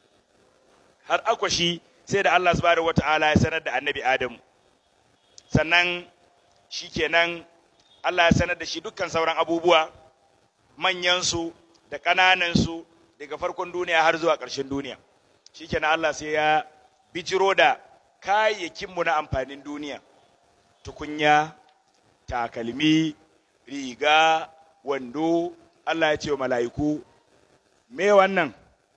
har akwashi sai da Allah subhanahu wata'ala ya sanar da annabi Adamu sannan shikenan Allah ya sanar da shi dukkan sauran abubuwa manyansu da ƙananansu daga farkon duniya har zuwa ƙarshen duniya shikenan Allah sai ya bijiro da kayayyakinmu na amfanin duniya tukunya takalmi riga wando Allah ya ce wa mala'iku me wannan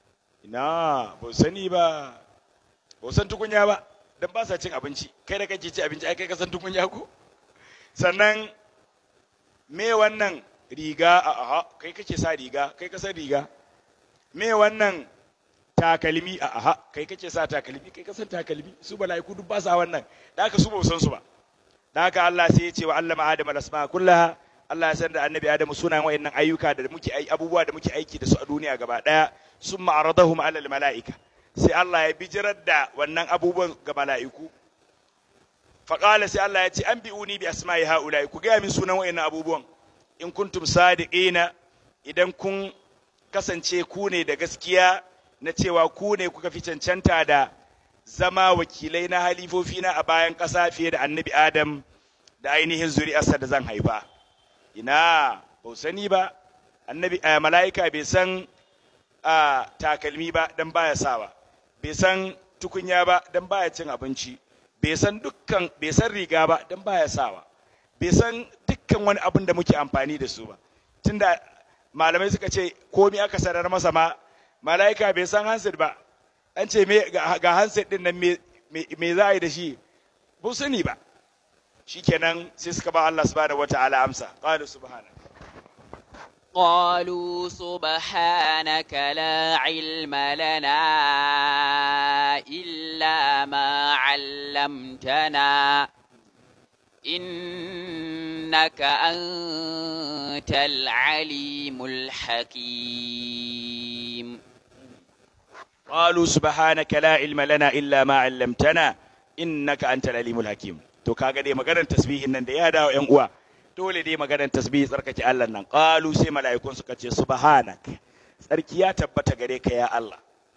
ina ba sani ba ba san tukunya ba dan ba sa cin abinci kai da kake ci abinci ai kai ka san tukunya ko sannan me wannan riga a aha kai kake sa riga kai ka san riga me wannan takalmi a aha kai kake sa takalmi kai ka san takalmi su mala'iku duk ba sa wannan da haka su ba san su ba da haka Allah sai ya ce wa allama adam al-asma kullaha Allah ya san da annabi Adam sunayen wayannan ayyuka da muke ai abubuwa da muke aiki da su a duniya gaba daya summa aradahum ala al-mala'ika sai Allah ya bijirar da wannan abubuwan ga mala'iku faƙala sai Allah ya ce an bi'uni bi asma'i ha'ula'i ku gaya min sunan wayannan abubuwan in kuntum sadiqina idan kun kasance ku ne da gaskiya na cewa ku ne kuka fi cancanta da zama wakilai na halifofina a bayan ƙasa fiye da annabi Adam da ainihin zuri'arsa da zan haifa ina ba sani ba annabi mala'ika bai san takalmi ba dan baya sawa bai san tukunya ba dan baya cin abinci bai san dukkan bai san riga ba dan baya sawa bai san dukkan wani abin da muke amfani da su ba tunda malamai suka ce komai aka sanar masa ma mala'ika bai san handset ba an ce me ga handset din nan me me za a yi da shi ba sani ba shikenan sai suka ba Allah subhanahu wataala amsa qalu subhana قالوا سبحانك لا علم لنا إلا ما علمتنا إنك أنت العليم الحكيم قالوا سبحانك لا علم لنا إلا ما علمتنا إنك أنت العليم الحكيم to kaga dai maganar tasbihin nan da ya dawo ƴan uwa dole dai maganar tasbihi tsarkake Allah nan qalu sai mala'ikun suka ce subhanak tsarki ya tabbata gare ka ya Allah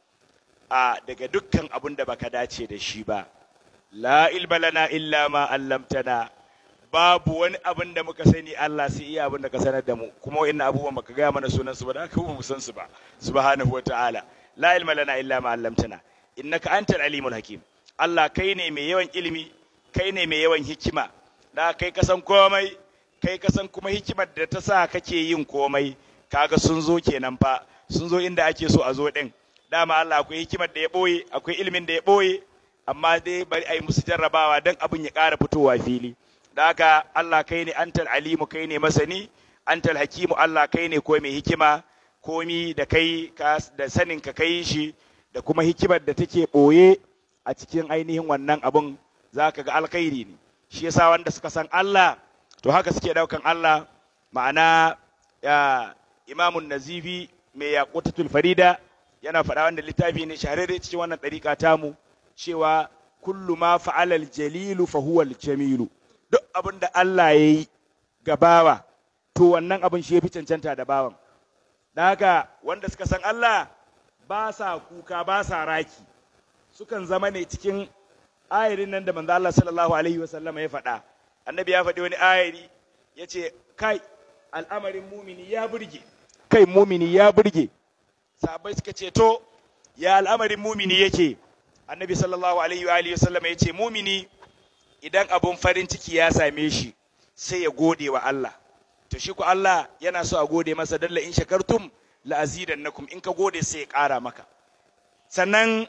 a daga dukkan abun da baka dace da shi ba la ilma lana illa ma allamtana babu wani abin da muka sani Allah sai iya abin da ka sanar da mu kuma wa'annan abubuwan baka gaya mana sunan su ba da haka mu san su ba subhanahu wa ta'ala la ilma lana illa ma allamtana innaka antal alimul hakim Allah kai ne mai yawan ilimi kai ne mai yawan hikima da kai ka san komai kai ka san kuma hikimar da ta sa kake yin komai kaga sun zo kenan fa sun zo inda ake so a zo din dama Allah akwai hikimar da ya boye akwai ilimin da ya boye amma dai bari a yi musu jarrabawa don abin ya ƙara fitowa fili da haka Allah kai ne antal alimu kai ne masani antal hakimu Allah kai ne ko mai hikima komi da kai da sanin ka kai shi da kuma hikimar da take ɓoye a cikin ainihin wannan abun za ka ga alkhairi ne shi yasa wanda suka san Allah to haka suke daukan Allah ma'ana ya imamun nazifi mai yaqutatul farida yana faɗa wanda littafi ne shahararre cikin wannan ɗariƙa tamu cewa kullu ma fa'alal jalilu fa huwa jamilu duk abin da Allah ya yi ga bawa to wannan abin shi ya fi cancanta da bawan da haka wanda suka san Allah ba sa kuka ba sa raki sukan zama ne cikin ayarin nan da manzo Allah sallallahu alaihi wa sallama ya faɗa annabi ya faɗi wani ayari ya ce kai al'amarin mumini ya burge kai mumini ya burge sahabbai suka ce to ya al'amarin mumini yake annabi sallallahu alaihi wa sallama ya ce mumini idan abun farin ciki ya same shi sai ya gode wa Allah to shi ku Allah yana so a gode masa dalla in shakartum la azidannakum in ka gode sai ya ƙara maka sannan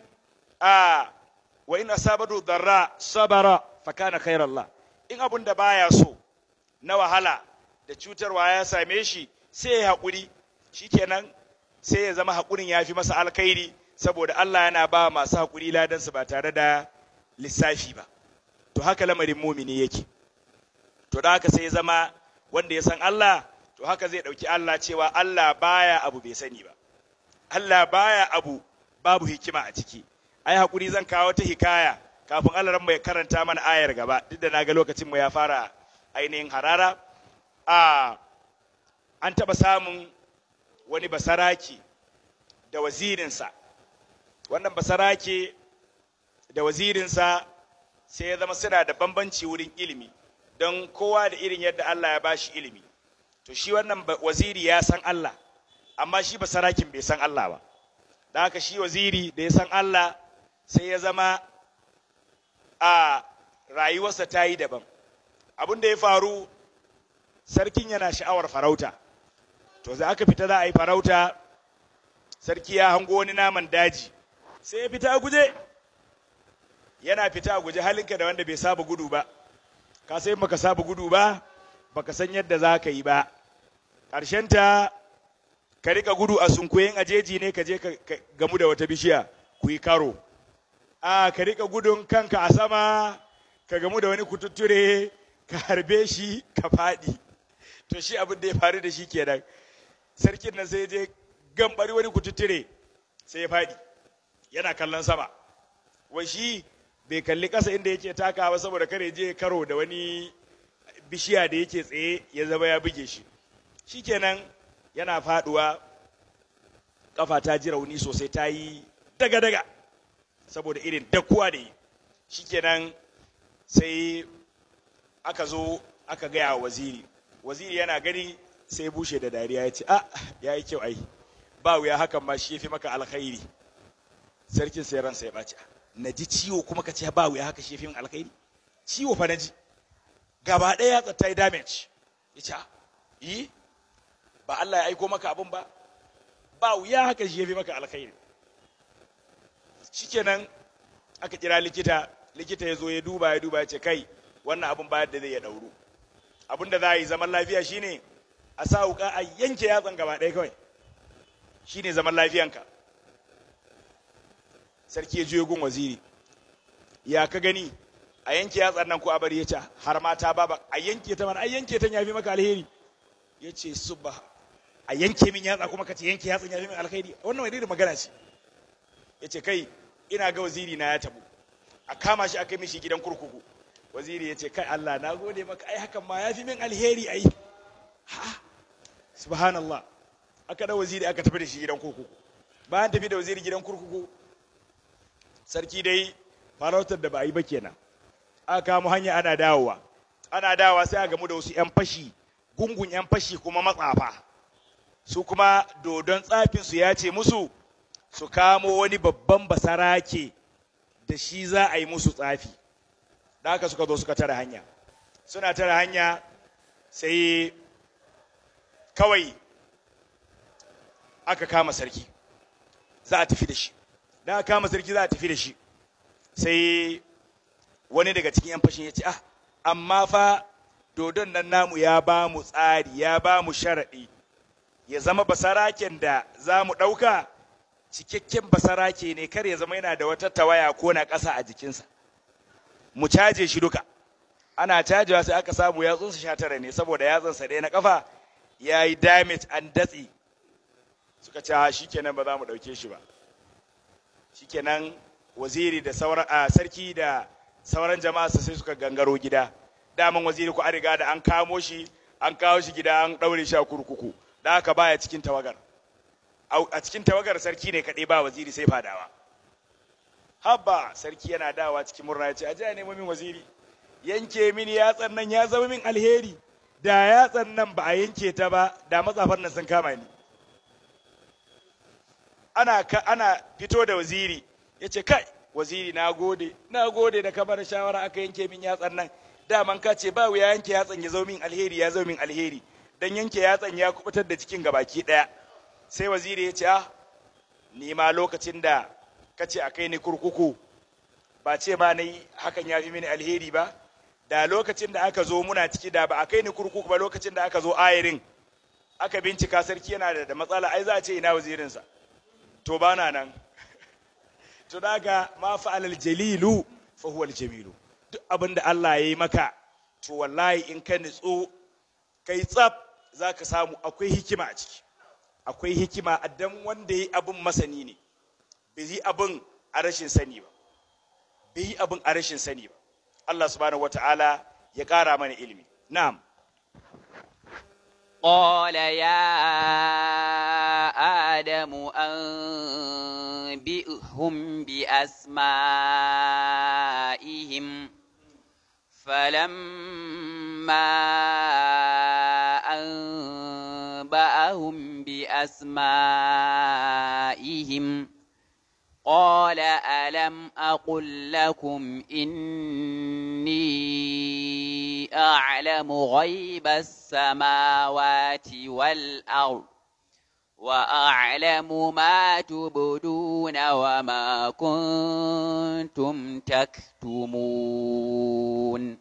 a wa in asabatu darra sabara fa kana khairallah in abun da baya so na wahala da cutarwa ya same shi sai ya haƙuri shikenan sai ya zama haƙurin ya fi masa alkhairi saboda Allah yana ba masu haƙuri ladansu ba tare da lissafi ba to haka lamarin mumini yake to da haka sai ya zama wanda ya san Allah to haka zai ɗauki Allah cewa Allah baya abu bai sani ba Allah baya abu babu hikima a ciki ai haƙuri zan kawo ta hikaya kafin Allah ran ya karanta mana ayar gaba duk da naga lokacin mu ya fara ainihin harara a an taɓa samun wani basaraki da wazirinsa wannan basarake da wazirinsa sai ya zama suna da bambanci wurin ilimi don kowa da irin yadda Allah ya bashi ilimi to shi wannan waziri ya san Allah amma shi basarakin bai san Allah ba da haka shi waziri da ya san Allah sai ya zama a rayuwarsa ta yi daban abin da ya faru sarkin yana sha'awar farauta to za aka fita za a yi farauta sarki ya hango wani naman daji sai ya fita a guje yana fita a guje halinka da wanda bai saba gudu ba ka sai baka saba gudu ba baka san yadda za ka yi ba ta ka rika gudu a sunkuyen ajeji ne ka je ka gamu da wata bishiya ku yi karo a ka rika gudun kanka a sama ka gamu da wani kututture ka harbe shi ka faɗi to shi abin da ya faru da shi kenan sarkin nan sai je gambari wani kututture sai ya faɗi yana kallon sama wai shi bai kalli ƙasa inda yake taka ba saboda kare je karo da wani bishiya da yake tsaye ya zama ya buge shi shikenan yana faduwa kafa ta ji rauni sosai ta yi daga-daga saboda irin dakuwa da yi shikenan sai aka zo aka gaya wa waziri waziri yana gani sai bushe da dariya ya ce a ya yi kyau ai ba wuya hakan ma shi ya fi maka alkhairi sarkin sai ransa ya ɓaci na ji ciwo kuma ka ce ba wuya haka shi ya fi min alkhairi ciwo fa na ji gaba ɗaya ya ta yi damage ya ce yi ba Allah ya aiko maka abin ba ba wuya haka shi ya fi maka alkhairi shikenan aka kira likita likita ya zo ya duba ya duba ya ce kai wannan abin ba da zai ya dauru abin da za a yi zaman lafiya shine a sa wuka a yanke yatsan gaba ɗaya kawai shine zaman lafiyanka sarki ya juyo gun waziri ya ka gani a yanke yatsan nan ko a bari ya ce har mata baba a yanke ta mana a yanke ta yafi maka alheri ya ce subha a yanke min yatsa kuma ka ce yanke yatsan yafi min alheri wannan wani irin magana ce ya ce kai ina ga waziri na ya tabu a kama shi a kai mishi gidan kurkuku waziri ya ce kai Allah na gode maka ai hakan ma yafi min alheri ai ha subhanallah aka da waziri aka tafi da shi gidan kurkuku bayan tafi da waziri gidan kurkuku sarki dai farautar da ba a yi ba kenan aka kamo hanya ana dawowa ana dawowa sai a gamu da wasu 'yan fashi gungun 'yan fashi kuma matsafa su kuma dodon tsafinsu ya ce musu su kamo wani babban basarake da shi za a yi musu tsafi da haka suka zo suka tara hanya suna tara hanya sai kawai aka kama sarki za a tafi da shi da aka kama sarki za a tafi da shi sai wani daga cikin 'yan fashin ya ce ah amma fa dodon nan namu ya ba mu tsari ya ba mu sharaɗi ya zama basaraken da za mu ɗauka cikakken basarake ne kar ya zama yana da wata tawaya ko na ƙasa a jikinsa mu caje shi duka ana cajewa sai aka samu yatsunsa sha tara ne saboda yatsunsa ɗaya na ƙafa ya yi damage an datse suka ce shi kenan ba za mu ɗauke shi ba shikenan waziri da sauran a sarki da sauran jama'a sai suka gangaro gida daman waziri ko an riga da an kamo shi an kawo shi gida an daure shi a kurkuku da haka baya cikin tawagar a cikin tawagar sarki ne kaɗai ba waziri sai fadawa habba sarki yana dawa cikin murna ya ce aje nemo min waziri yanke mini yatsan nan ya zama min alheri da yatsan nan ba a yanke ta ba da matsafan nan sun kama ni ana ka, ana fito da waziri ya ce kai waziri na gode na gode da kamar shawara aka yanke min yatsan nan daman ka ce ba wuya yanke yatsan ya zo min alheri ya zo min alheri dan yanke yatsan ya kubutar da cikin gabaki daya sai waziri ya ce ah ni ma lokacin da ka ce a kai ni kurkuku ba ce ma nayi hakan ya fi mini alheri ba da lokacin da aka zo muna ciki da ba a kai ni kurkuku ba lokacin da aka zo ayarin aka bincika sarki yana da matsala ai za a ce ina wazirinsa to ba na nan to daga ma fa'alal jalilu fa huwa jamilu duk abin da Allah ya yi maka to wallahi in ka nitso kai tsaf zaka samu akwai hikima a ciki akwai hikima a dan wanda yi abin masani ne bai yi abin a rashin sani ba bai yi abin a rashin sani ba Allah subhanahu wata'ala ya ƙara mana ilimi na'am قال يا آدم أنبئهم بأسمائهم فلما أنبأهم بأسمائهم قال ألم أقل لكم إني أعلم غيب السماوات والأرض وأعلم ما تبدون وما كنتم تكتمون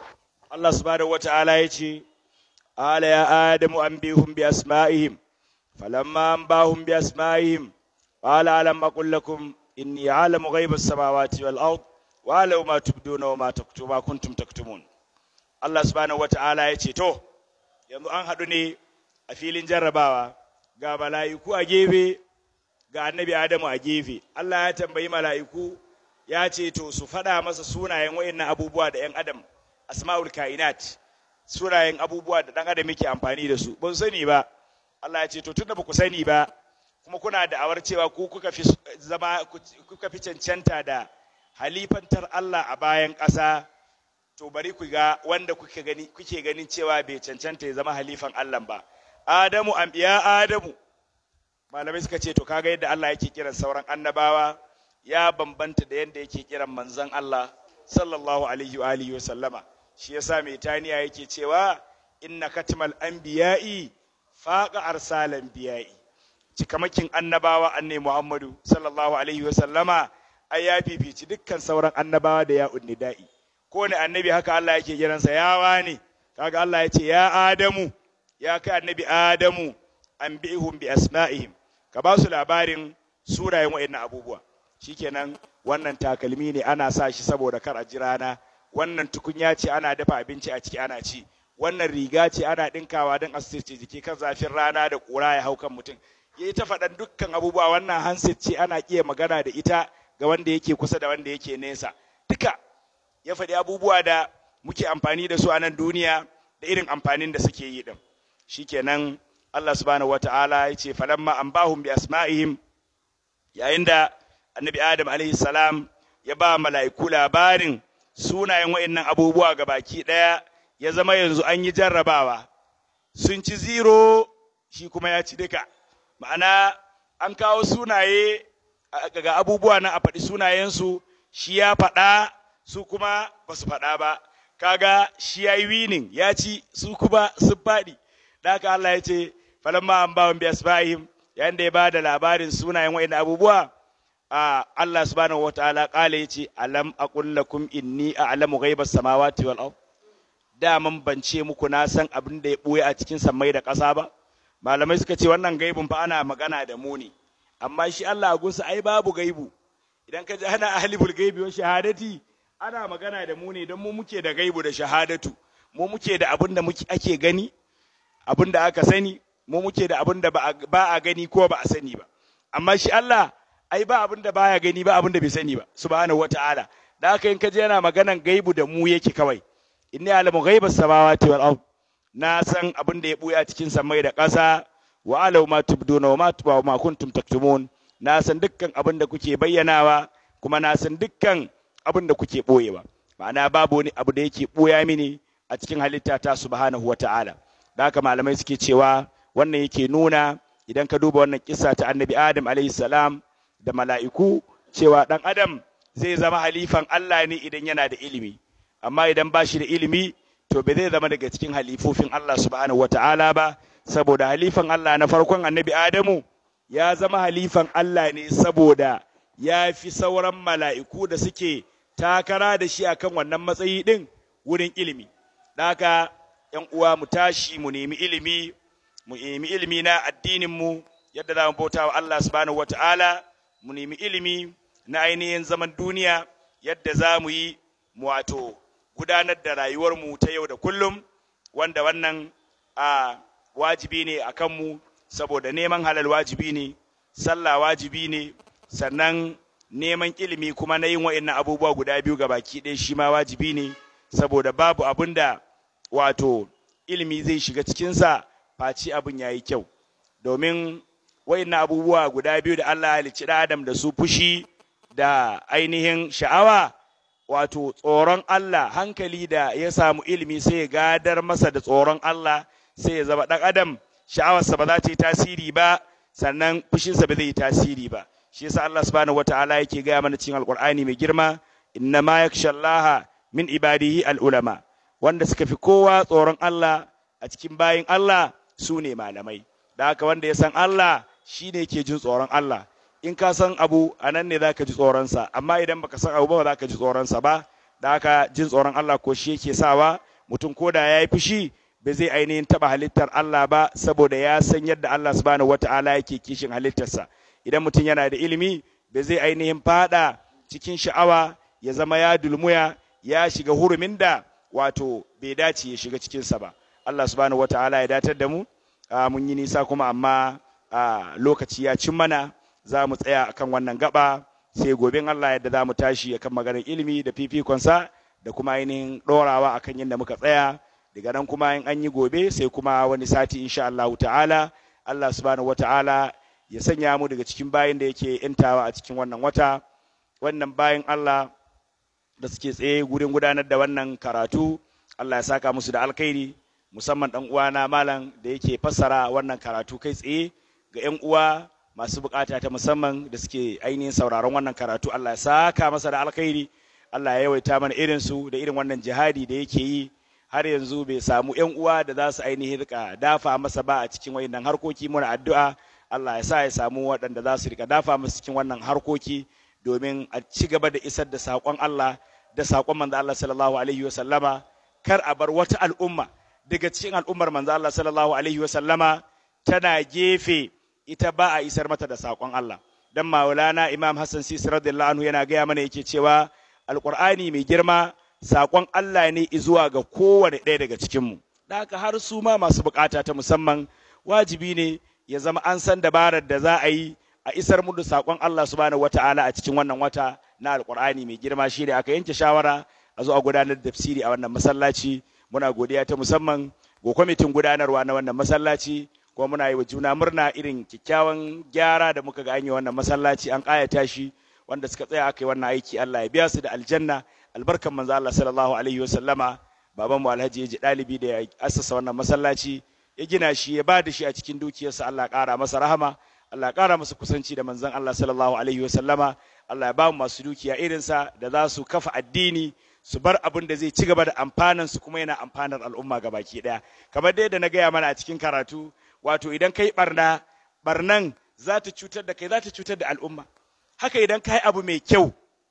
Allah subhanahu wata'ala ya ce, Ala ya Adamu an bihun bi asma'ihim, falamma anbahum bi asma'ihim qala alam aqul lakum inni a'lamu ghaiba as-samawati wal ard wa a'lamu ma tubduna wa ma taktuma kuntum taktumun Allah subhanahu wata'ala ya ce to yanzu an haɗu ne a filin jarrabawa ga mala'iku a gefe ga annabi Adamu a gefe Allah ya tambayi mala'iku ya ce to su faɗa masa sunayen wayannan abubuwa da ‘yan adam asma'ul kainat sunayen abubuwa da ɗan adam yake amfani da su ban sani ba Allah ya ce to tunda ba ku sani ba kuma kuna da awar cewa ku kuka fi zama kuka fi cancanta da halifantar Allah a bayan ƙasa to bari ku ga wanda kuke gani kuke ganin cewa bai cancanta ya zama halifan Allah ba Adamu ya Adamu malamai suka ce to kaga yadda Allah yake kiran sauran annabawa ya bambanta da yadda yake kiran manzon Allah sallallahu alaihi wa alihi wa sallama shi yasa mai taniya yake cewa inna katmal anbiya'i faqa arsalan biya'i cikamakin annabawa annabi Muhammadu sallallahu alaihi wa sallama ai ya fifici dukkan sauran annabawa da ya unnida'i ko ne annabi haka Allah yake kiransa ya wani kaga Allah ya ce ya Adamu ya kai annabi Adamu an bi'ihum bi asma'ihim ka ba su labarin surayen wa'annan abubuwa shikenan wannan takalmi ne ana sa shi saboda kar a ji rana wannan tukunya ce ana dafa abinci a ciki ana ci wannan riga ce ana dinkawa don asirce jiki kan zafin rana da kura ya hau kan mutum yayi ta faɗan dukkan abubuwa wannan handset ce ana iya magana da ita ga wanda yake kusa da wanda yake nesa duka ya faɗi abubuwa da muke amfani da su a nan duniya da irin amfanin da suke yi din shikenan Allah subhanahu wata'ala ya ce falamma an bahum bi asma'ihim yayin da annabi Adam alaihi salam ya ba mala'iku labarin sunayen wa'annan abubuwa ga baki ɗaya ya zama yanzu an yi jarrabawa sun ci zero shi kuma ya ci duka ma'ana an kawo sunaye ga abubuwa na a faɗi sunayensu shi ya faɗa su kuma ba su faɗa ba kaga shi ya yi winning ya ci su kuma sun faɗi da haka Allah ya ce falamma an bawan biya asba'ihim yayin da ya ba da labarin sunayen wa'in abubuwa a Allah subhanahu wa ta'ala kala yace alam aqul lakum inni a'lamu ghaibas samawati wal ard daman ban ce muku na san abin da ya buye a cikin sammai da ƙasa ba malamai suka ce wannan gaibun fa ana magana da mu ne amma shi Allah a gunsa ai babu gaibu idan ka ji ana ahlibul gaibi wa shahadati ana magana da mu ne don mu muke da gaibu da shahadatu mu muke da abin da muke ake gani abin da aka sani mu muke da abin da ba a gani ko ba a sani ba amma shi Allah ai ba abin da baya gani ba abin da bai sani ba subhanahu wata'ala da haka in ka je yana maganan gaibu da mu yake kawai inni alamu ghaibas samawati wal ard na san abin da ya buya cikin samai da ƙasa wa alau ma tubduna wa ma tuba ma kuntum taktumun na san dukkan abin da kuke bayyanawa kuma na san dukkan abin da kuke boyewa ma'ana babu wani abu da yake boya mini a cikin halitta ta subhanahu wata'ala da haka malamai suke cewa wannan yake nuna idan ka duba wannan kissa ta annabi adam alayhi salam da mala'iku cewa ɗan adam zai zama halifan Allah ne idan yana da ilimi amma idan ba shi da ilimi to bai zai zama daga cikin halifofin Allah subhanahu wata'ala ba saboda halifan Allah na farkon annabi Adamu ya zama halifan Allah ne saboda ya fi sauran mala'iku da suke takara da shi akan wannan matsayi ɗin wurin ilimi. Daka ‘yan uwa mu tashi mu nemi ilimi, mu nemi ilimi na addininmu yadda za mu bauta wa Allah subhanahu wata'ala mu nemi ilimi na ainihin zaman duniya yadda za mu yi wato gudanar da rayuwarmu ta yau da kullum wanda wannan a wajibi ne a kanmu saboda neman halal wajibi ne sallah wajibi ne sannan neman ilimi kuma na yin wa'in abubuwa guda biyu ga baki ɗaya shi ma wajibi ne saboda babu abin da wato ilimi zai shiga cikinsa face abin ya yi kyau domin wa'in abubuwa guda biyu da Allah halicci da Adam da su fushi da ainihin sha'awa wato tsoron Allah hankali da ya samu ilimi sai ya gadar masa da tsoron Allah sai ya zama ɗan adam sha'awarsa ba za ta yi tasiri ba sannan fushinsa ba zai yi tasiri ba shi yasa Allah subhanahu wataala yake gaya mana cikin alqur'ani mai girma inna ma yakhshallaha min ibadihi alulama wanda suka fi kowa tsoron Allah a cikin bayin Allah su ne malamai da haka wanda ya san Allah shine yake jin tsoron Allah in ka san abu a nan ne za ka ji tsoronsa amma idan baka san abu ba za ka ji tsoronsa ba da haka jin tsoron Allah ko shi yake sawa mutum ko da ya yi fushi ba zai ainihin taba halittar Allah ba saboda ya san yadda Allah subhanahu wata'ala yake kishin halittarsa idan mutum yana da ilimi ba zai ainihin fada cikin sha'awa ya zama ya dulmuya ya shiga hurumin da wato bai dace ya shiga cikinsa ba Allah subhanahu wata'ala ya datar da mu mun yi nisa kuma amma lokaci ya cin mana za mu tsaya akan wannan gaba sai gobe Allah yadda za mu tashi akan maganar ilimi da fifikonsa da kuma ainihin ɗorawa akan yadda muka tsaya daga nan kuma in an yi gobe sai kuma wani sati insha Allah ta'ala Allah subhanahu wata'ala ya sanya mu daga cikin bayin da yake intawa a cikin wannan wata wannan bayin Allah da suke tsaye gurin gudanar da wannan karatu Allah ya saka musu da alkhairi musamman dan uwana malam da yake fassara wannan karatu kai tsaye ga yan uwa masu bukata ta musamman da suke ainihin sauraron wannan karatu Allah ya saka masa da alkhairi Allah ya yawaita mana irin su da irin wannan jihadi da yake yi har yanzu bai samu yan uwa da za su ainihin rika dafa masa ba a cikin wayannan harkoki muna addu'a Allah ya sa ya samu waɗanda za su rika dafa masa cikin wannan harkoki domin a ci gaba da isar da saƙon Allah da saƙon manzo Allah sallallahu alaihi wa sallama kar a bar wata al'umma daga cikin al'ummar manzo Allah sallallahu alaihi wa sallama tana gefe ita ba a isar mata da saƙon Allah dan Maulana Imam Hassan Sisi radiyallahu anhu yana gaya mana yake cewa alqur'ani mai girma saƙon Allah ne zuwa ga kowane ɗaya daga cikinmu da haka har su ma masu bukata ta musamman wajibi ne ya zama an san dabarar da za a yi a isar mu da saƙon Allah subhanahu wata'ala a cikin wannan wata na alƙur'ani mai girma shi da aka yanke shawara a zo a gudanar da tafsiri a wannan masallaci muna godiya ta musamman ga kwamitin gudanarwa na wannan masallaci kuma muna yi wa juna murna irin kyakkyawan gyara da muka ga an yi wannan masallaci an ƙayata shi wanda suka tsaya aka yi wannan aiki Allah ya biya su da aljanna albarkan manzo Allah sallallahu alaihi wasallama baban mu Alhaji ya ji dalibi da ya assasa wannan masallaci ya gina shi ya bada shi a cikin dukiyarsa Allah ƙara masa rahama Allah ƙara masa kusanci da manzon Allah sallallahu alaihi wasallama Allah ya ba mu masu dukiya irinsa da za su kafa addini su bar abin da zai ci gaba da amfanan su kuma yana amfanar al'umma gabaki daya kamar dai da na gaya mana a cikin karatu wato idan kai barna barnan za ta cutar da kai za ta cutar da al'umma haka idan kai abu mai kyau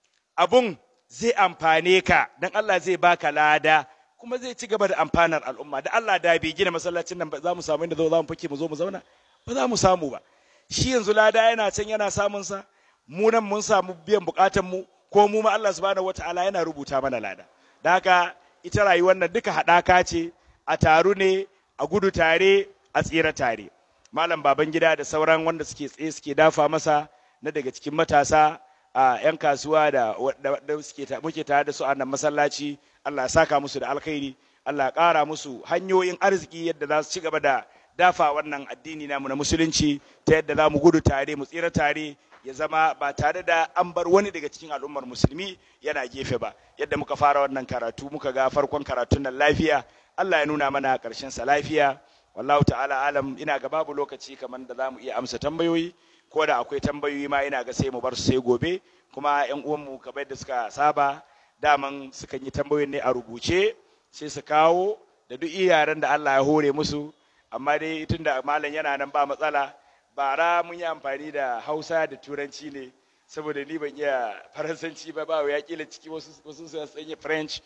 abun zai amfane ka dan Allah zai baka lada kuma zai ci gaba da amfanar al'umma da Allah da bai gina masallacin nan ba za mu samu inda za mu fake mu zo mu zauna ba za mu samu ba shi yanzu lada yana can yana samun sa mu nan mun samu biyan bukatan mu ko mu ma Allah subhanahu wataala yana rubuta mana lada da haka ita rayuwar nan duka haɗaka ce a taru ne a gudu tare a tsira tare malam baban gida da sauran wanda suke tsaye suke dafa masa na daga cikin matasa a 'yan kasuwa da suke muke tare da su a nan masallaci Allah ya saka musu da alkhairi Allah ya ƙara musu hanyoyin arziki yadda za su ci gaba da dafa wannan addini namu na musulunci ta yadda za mu gudu tare mu tsira tare ya zama ba tare da an bar wani daga cikin al'ummar musulmi yana gefe ba yadda muka fara wannan karatu muka ga farkon karatun nan lafiya Allah ya nuna mana ƙarshen sa lafiya wallahu ta'ala alam ina ga babu lokaci kamar da za mu iya amsa tambayoyi ko da akwai tambayoyi ma ina ga sai mu bar su sai gobe kuma yan uwanmu kamar yadda suka saba daman sukan yi tambayoyin ne a rubuce sai su kawo da duk yaren da Allah ya hore musu amma dai tun da malam yana nan ba matsala bara mun yi amfani da hausa da turanci ne saboda ni ban iya faransanci ba ba ya kila ciki wasu wasu su sanya french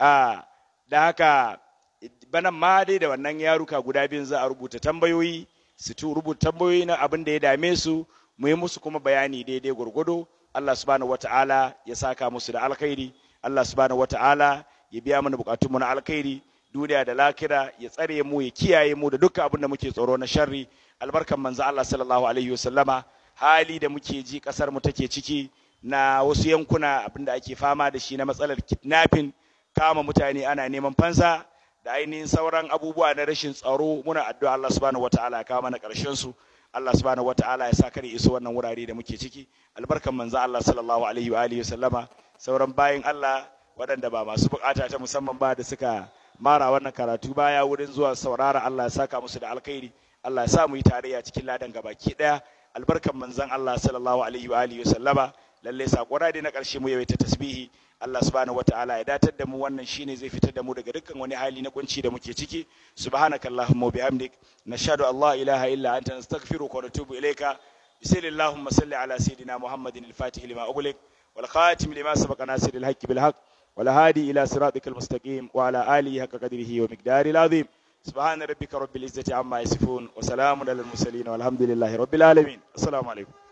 a da haka banan ma dai da wannan yaruka guda biyun za a rubuta tambayoyi su tu rubuta tambayoyi na abin da ya dame su mu yi musu kuma bayani daidai gwargwado Allah subhanahu wata'ala ya saka musu da alkhairi Allah subhanahu wata'ala ya biya mana bukatun mu na alkhairi duniya da lakira ya tsare mu ya kiyaye mu da dukkan abin da muke tsoro na sharri albarkan manzo Allah sallallahu alaihi wasallama hali da muke ji kasar mu take ciki na wasu yankuna abin da ake fama da shi na matsalar kidnapping kama mutane ana neman fansa da ainihin sauran abubuwa na rashin tsaro muna addu'a Allah subhanahu wataala ya kawo mana karshen su Allah subhanahu wataala ya sa kare iso wannan wurare da muke ciki albarkan manzo Allah sallallahu alaihi wa alihi wasallama sauran bayin Allah waɗanda ba masu bukata ta musamman ba da suka mara wannan karatu baya wurin zuwa saurara Allah ya saka musu da alkhairi Allah ya sa mu yi tarayya cikin ladan gabaki daya albarkan manzon Allah sallallahu alaihi wa alihi wasallama lalle sakona dai na karshe mu yawaita tasbihi Allah subhanahu wataala ya datar da mu wannan shine zai fitar da mu daga dukkan wani hali na kunci da muke ciki subhanakallahumma wa bihamdik nashhadu an la ilaha illa anta nastaghfiruka wa natubu ilayka bismillahumma salli ala sayidina muhammadin al-fatih lima ughliq wal khatim lima sabaqa nasiril haqqi bil haqq wal hadi ila siratikal mustaqim wa ala alihi haqqa qadrihi wa miqdaril azim subhana rabbika rabbil izzati amma yasifun wa salamun alal mursalin walhamdulillahi rabbil alamin assalamu alaikum